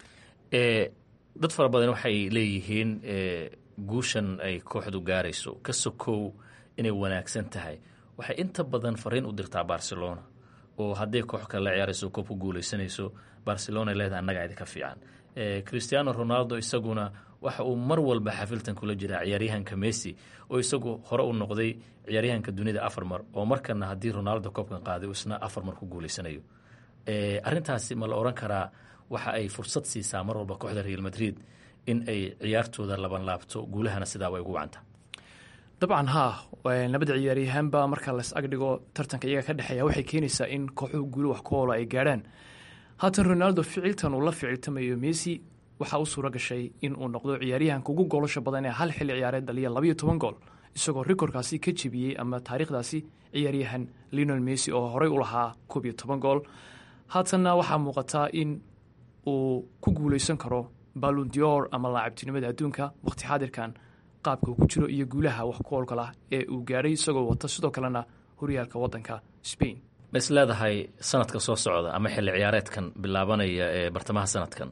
dad fara badan waxay leeyihiin guushan ay kooxdu gaarayso ka sokow inay wanaagsan tahay waxay inta badan fariin u dirtaa barcelona oo hadday koox kale la ciyaarayso koob ku guuleysanayso barcelona leedahay annagaa idinka fiican christiano ronaldo isaguna waxa uu mar walba xafiltan kula jiraa ciyaaryahanka messi oo isagu hore u noqday ciyaaryahanka dunida afar mar oo markana haddii ronaldo koobkan qaaday isna afar mar ku guuleysanayo arintaasi ma la oran karaa waxa ay fursad siisaa mar walba kooxda real madrid in ay ciyaartooda laban laabto guulahana sidaaba ay ugu wacanta dabcan haa labada ciyaaryahaanba marka las agdhigo tartanka iyaga ka dhexeeya waxay keenaysaa in kooxuhu guulo wax ku oola ay gaadhaan haatan ronaldo ficiltan uu la ficiltamayo messi waxaa u suura gashay in uu noqdo ciyaaryahanka ugu goolasha badan ee hal xilli ciyaareed dhaliya labayo toban gool isagoo rikorkaasi ka jebiyey ama taariikhdaasi ciyaaryahan leonel messi oo horey u lahaa koob iyo toban gool haatanna waxaa muuqataa in uu ku guuleysan karo balon dior ama laacabtinimada adduunka waqti xaadirkan qaabka uu ku jiro iyo guulaha wax ku oolkalah ee uu gaadhay isagoo wata sidoo kalena horyaalka waddanka spain ma is leedahay sanadka soo socda ama xilli ciyaareedkan bilaabanaya ee bartamaha sanadkan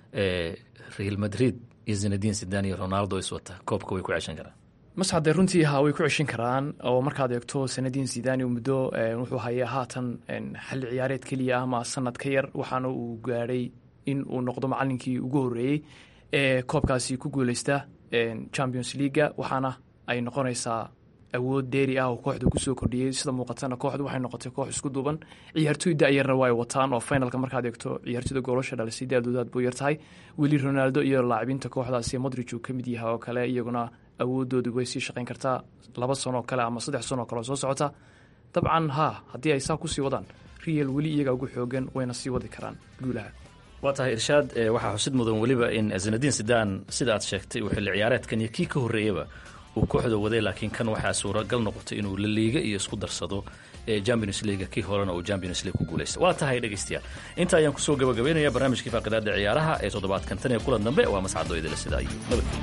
real madrid iyo zinadiin sidan iyo ronaldo iswata koobka way ku ceshan karaan masxadee runtii ha way ku ceshin karaan oo markaad eegto sanadiin zidani muddo wuxuu hayaa haatan xilli ciyaareed keliya ah ama sanad ka yar waxaana uu gaadhay in uu noqdo macalinkii ugu horeeyey ee koobkaasi ku guuleysta champions leaga waxaana ay noqonaysaa awood deeri ah oo kooxda kusoo kordhiyey sida muuqatana kooxdu waxay noqotay koox isku duuban ciyaartooy dayarna waa ay wataan oo finalka markaad eegto ciyaartooyda goolasha dhalisay daadoodaad buu yartahay weli ronaldo iyo laacibinta kooxdaasi modrij uu ka mid yahay oo kale iyaguna awoodoodu way sii shaqayn kartaa laba sanoo kale ama saddex sanoo kale oo soo socota dabcan haa haddii ay saa kusii wadaan real weli iyaga ugu xoogan wayna sii wadi karaan guulaha waa tahay irshaad waxaa xusid mudan weliba in zinadiin sidan sida aad sheegtay uu xilli ciyaareedkan iyo kii ka horreeyaba uu kooxda waday laakiin kan waxaa suuragal noqotay inuu la liiga iyo isku darsado champions leaga kii horena uu champions league ku guulaysta waa tahay dhegaystayaal inta ayaan kusoo gabagabaynaya barnaamijkii faaqidaada ciyaaraha ee toddobaadkan tan iyo kulan dambe waa mascado idila sidaa iyo nabadgelyo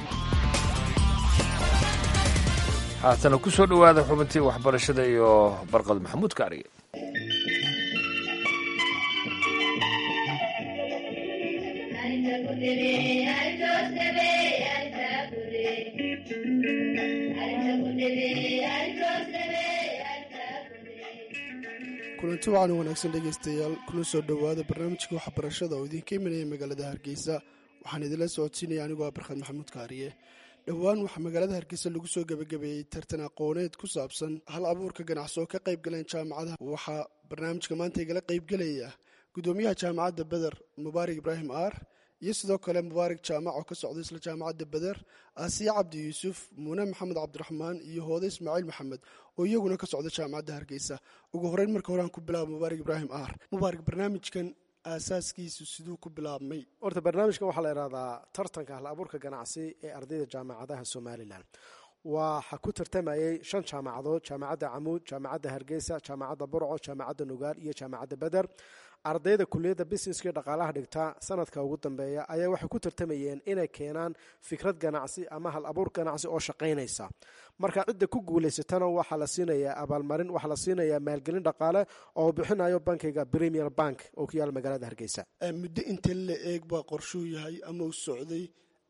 haatana ku soo dhowaada xubintii waxbarashada iyo barqad maxamuud kaariye kulanti wacan wanaagsan dhegaystayaal kuna soo dhowaada barnaamijka waxbarashada oo idinka imanaya magaalada hargeysa waxaan idinla socodsiinaya anigoo ah barkhad maxamuud kaariye dhowaan waxaa magaalada hargeysa lagu soo gebagabeeyey tartan aqooneed ku saabsan hal abuurka ganacsi oo ka qayb galeen jaamacadaha waxaa barnaamijka maanta igala qaybgelaya gudoomiyaha jaamacadda beder mubaarak ibraahim aar iyo sidoo kale mubaarak jaamac oo ka socda isla jaamacadda beder aasiya cabdi yuusuf muune maxamed cabdiraxmaan iyo hoode ismaaciil maxamed oo iyaguna ka socda jaamacadda hargeysa ugu horeyn marka hore aan ku bilaaba mubaarak ibraahim aar mubaarak barnaamijkan aasaaskiisu siduu ku bilaabmay horta barnaamijkan waxaa la idhahdaa tartanka hal abuurka ganacsi ee ardayda jaamacadaha somalilan waxaa ku tartamayay shan jaamacadood jaamacadda camuud jaamacadda hargeysa jaamacadda burco jaamacadda nugaal iyo jaamacadda beder ardayda kuliyadda busineska dhaqaalaha dhigta sanadka ugu dambeeya ayaa waxay ku tartamayeen inay keenaan fikrad ganacsi ama hal abuur ganacsi oo shaqaynaysa marka cidda ku guulaysatana waxaa la siinayaa abaalmarin waxaa la siinayaa maalgelin dhaqaale oo bixinayo bankiga premier bank oo ku yaala magaalada hargeysa muddo inta la eeg baa qorshuu yahay ama uu socday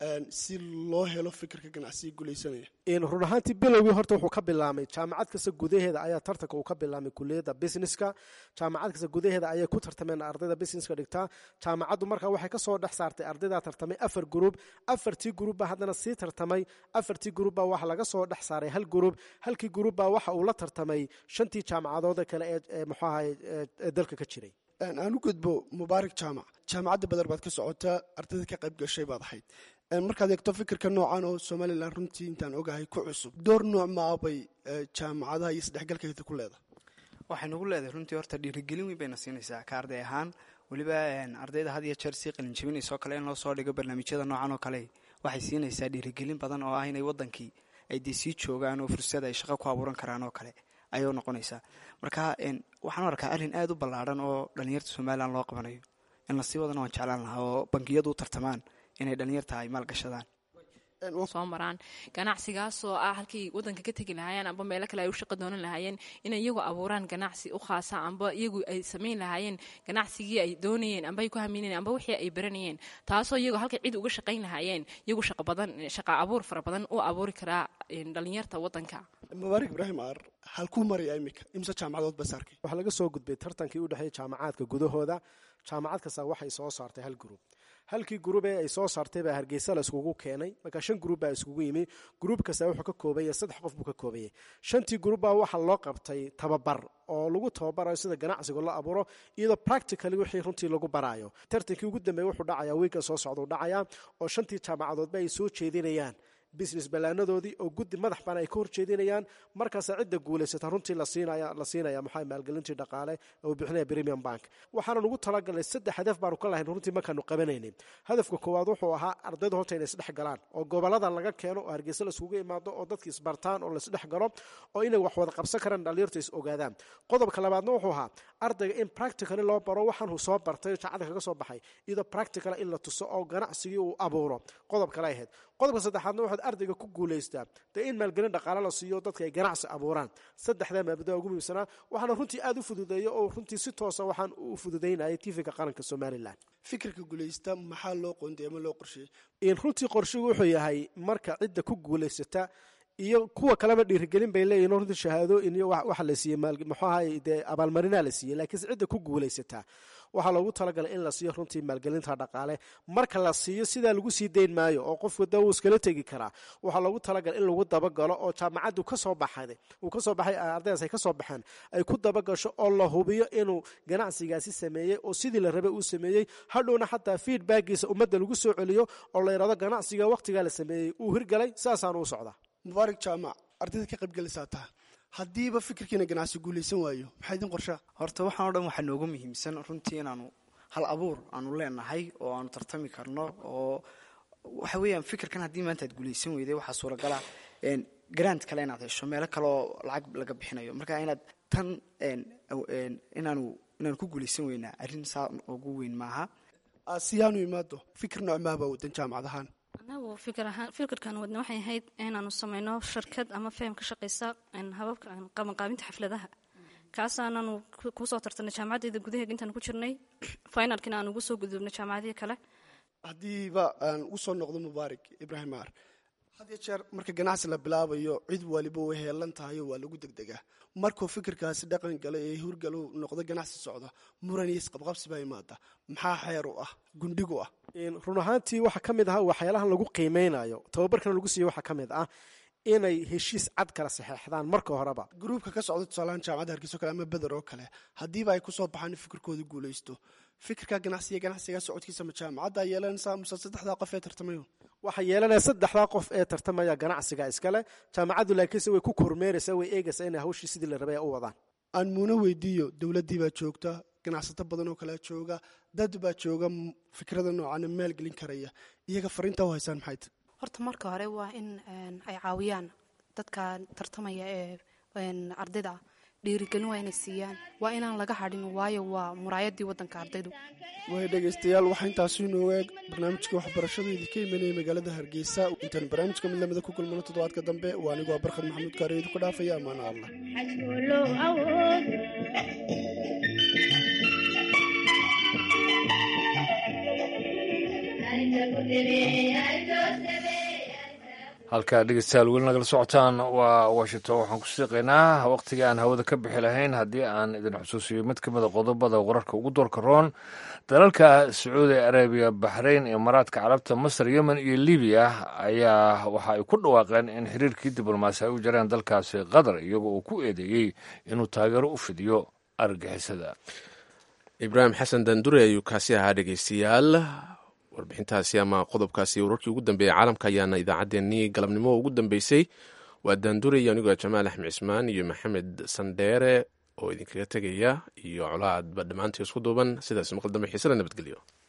si loo helo fikirka ganacsiga guulaysanaya run ahaantii bilowgii horta wuxuu ka bilaamay jaamacad kasta gudaheeda ayaa tartanka uu ka bilaamay kuliyadda businesska jaamacad kasta gudaheeda ayay ku tartameen ardayda businesska dhigtaa jaamacaddu markaa waxay kasoo dhex saartay ardaydaa tartamay afar gruub afartii gruub baa haddana sii tartamay afartii gruub baa waxa laga soo dhex saaray hal gruub halkii gruub baa waxa uu la tartamay shantii jaamacadood kale ee muxuu ahay ee dalka ka jiray aan u gudbo mubaarak jaamac jaamacadda badar baad ka socotaa ardayda ka qayb gashay baad ahayd markaad eegto fikirka noocan oo somalilan runtii intaan ogahay ku cusub door nooc maabay jaamacadaha iyo isdhexgalkeeda ku leedahay waxay nagu leedahay runtii horta dhiirigelin weyn bayna siinaysaa ka arday ahaan weliba ardayda had iyo jeer sii qalinjabinaysa oo kale in loo soo dhigo barnaamijyada noocan oo kale waxay siinaysaa dhiirigelin badan oo ah inay wadankii ay dee sii joogaan oo fursad ay shaqo ku abuuran karaan oo kale ayay noqonaysaa marka waxaan u arkaa arrin aada u ballaadhan oo dhalinyarta somalilan loo qabanayo in lasii wadana waan jeclaan lahaa oo bangiyadu u tartamaan inay dhalinyarta ay maalgashadaan soo maraan ganacsigaasoo ah halkay wadanka ka tegi lahaayeen amba meelo kale ay u shaqo doonan lahaayeen inay iyagu abuuraan ganacsi u khaasa amba iyagu ay samayn lahaayeen ganacsigii ay doonayeen amba ay ku haminayeen amba wixii ay baranayeen taasoo iyagu halkay cid uga shaqayn lahaayeen iyagu shaqa badan shaqa abuur fara badan u abuuri karaa dhalinyarta wadanka mubaarak ibraahim aar halkuu maraya imika imse jaamacadood bas arkay waxaa laga soo gudbay tartankii u dhexeeyay jaamacaadka gudahooda jaamacad kasta waxay soo saartay hal gurub halkii gurub ee ay soo saartay baa hargeysa la iskugu keenay marka shan gurub baa iskugu yimi gurub kasta wuxuu ka koobaya saddex qof buu ka koobayay shantii gurub baa waxaa loo qabtay tababar oo lagu tababarayo sida ganacsiga la abuuro iyadoo practically wixii runtii lagu baraayo tartankii ugu dambeeya wuxuu dhacayaa wiilka soo socda u dhacayaa oo shantii jaamacadoodba ay soo jeedinayaan business ballaanadoodii oo guddi madax bana ay ka horjeedinayaan markaasa cidda guulaysata runtii la siinaya maxaa maalgelintii dhaqaale uu bixinaya premium bank waxaana nugu talagalnay saddex hadaf baanu ka lahayn runtii markaanu qabanaynin hadafka koowaad wuxuu ahaa ardayda horta inay isdhex galaan oo gobolada laga keeno oo hargeysa la isugu imaado oo dadki isbartaan oo laisdhex galo oo inay wax wada qabsan karaan dhalinyarta is ogaadaan qodobka labaadna wuxuu ahaa ardayga in practically loo baro waxaan soo bartay jaacada kaga soo baxay iyadoo practical in la tuso oo ganacsigii uu abuuro qodob kale ahayd qodobka saddexaadna waxaad ardayga ku guulaystaa dee in maalgelin dhaqaale la siiyo dadka ay ganacsi abuuraan saddexdaa maabada ugu muhiimsanaa waxaana runtii aada u fududeeya oo runtii si toosa waxaan u fududaynayay tvga qaranka somalilan fikirka guulaysta maxaa loo qoonday ama loo qorsheeyey runtii qorshigu wuxuu yahay marka cidda ku guulaysata iyo kuwa kaleba dhiirigelin bay leeyihin runtii shahaadooyin iyo waxa la siiyey muxuu ahay dee abaalmarinaa la siiyey laakiinse cidda ku guulaysataa waxaa loogu talagalay in la siiyo runtii maalgelinta dhaqaale marka la siiyo sidaa lagu sii dayn maayo oo qofku da wuu iskala tegi karaa waxaa loogu talagalay in lagu dabagalo oo jaamacaddu kasoo baxay uu kasoo baxay ardaydaas ay kasoo baxeen ay ku dabagasho oo la hubiyo inuu ganacsigaasi sameeyey oo sidii la rabay uu sameeyey hadhowna xataa feedbackiisa ummadda lagu soo celiyo oo la yidhahdo ganacsiga waqtigaa la sameeyey uu hirgalay saasaanu u socdaa mubaarak jaamac ardayda ka qaybgelisaa taha haddiiba fikirkiina ganacsi guulaysan waayo maxaa idin qorshaa horta waxaan o dhan waxaa noogu muhiimsan runtii inaanu hal abuur aanu leenahay oo aanu tartami karno oo waxa weeyaan fikirkan haddii maanta aad guulaysan weyday waxaa suuragala grant kale inaad hesho meelo kale oo lacag laga bixinayo marka inaad tan inaanu inaanu ku guulaysan weynaa arrin saa ugu weyn maaha siyaanu imaado fikir noocmaaba wadan jaamacad ahaan anagu fikirkan wadna waxay ahayd inaanu sameyno shirkad ama faham ka shaqeysa hababka qabanqaabinta xafladaha kaasaanaanu kusoo tartanay jaamacaddeeda gudaheega intaan ku jirnay finalkina aan ugu soo gudubnay jaamacadihii kale haddiiba aan usoo noqdo mubaarak ibraahim aar had iyo jeer marka ganacsi la bilaabayo cid waliba way heelan tahay oo waa lagu degdegaa markuu fikirkaasi dhaqan galo ee hurgalu noqdo ganacsi socda muran iyo isqabqabsi baa imaada maxaa xeer u ah gundhigu ah run ahaantii waxaa ka mid ah waxyaalahan lagu qiimeynayo tababarkana lagu siiyo waxaa ka mid ah inay heshiis cad kala saxeexdaan marka horeba gruubka ka socda tusaalahaan jaamacadda hargeyso kale ama beder oo kale haddiiba ay kusoo baxaan in fikirkooda guulaysto fikirka ganacsiga ganacsiga socodkiisa ma jaamacadda yeelanaysaa muse saddexdaa qof ee tartamayo waxaa yeelanaya saddexdaa qof ee tartamaya ganacsiga iskale jaamacaddu laakiinse way ku kormeeraysaa way eegaysaa inay hawshii sidii la rabay u wadaan aan muuna weydiiyo dowladdii baa joogta ganacsato badan oo kalea jooga dad baa jooga fikrada noocana maalgelin karaya iyaga fariinta u haysaan maxay ta horta marka hore waa in ay caawiyaan dadka tartamaya ee ardayda dhiirigelin waa inay siiyaan waa inaan laga hadhin waayo waa muraayadii wadanka ardaydu way dhegaystayaal waxaa intaasi inoogu eeg barnaamijka waxbarashadu idinka imanaya magaalada hargeysa intaan barnaamijka mid lamida ku kulmano toddobaadka dambe waa anigoo barkhad maxamuud kaare idinku dhaafaya amaana allah halkaa dhegeystayaal weli nagala socotaan waa washington waxaan ku siiqaynaa wakhtigii aan hawada ka bixi lahayn haddii aan idin xusuusiyo mid ka mida qodobada wararka ugu doorka roon dalalka sacuudi arabiya baxrayn imaaraadka carabta masar yemen iyo libiya ayaa waxa ay ku dhawaaqeen in xiriirkii diblomaasi ay u jareen dalkaasi qatar iyagoo uu ku eedeeyey inuu taageero u fidiyo argagixisada ibraahim xasan dandure ayuu kaasi ahaa dhegeystayaal warbixintaasi ama qodobkaasi wararkii ugu dambeeyey caalamka ayaana idaacaddeenii galabnimo ugu dambeysay waa daandure iyo anigoo jamaal axmed cismaan iyo maxamed sandheere oo idinkaga tegaya iyo colaadba dhammaantii isku duuban sidaas maqal dambe xiisada nabadgelyo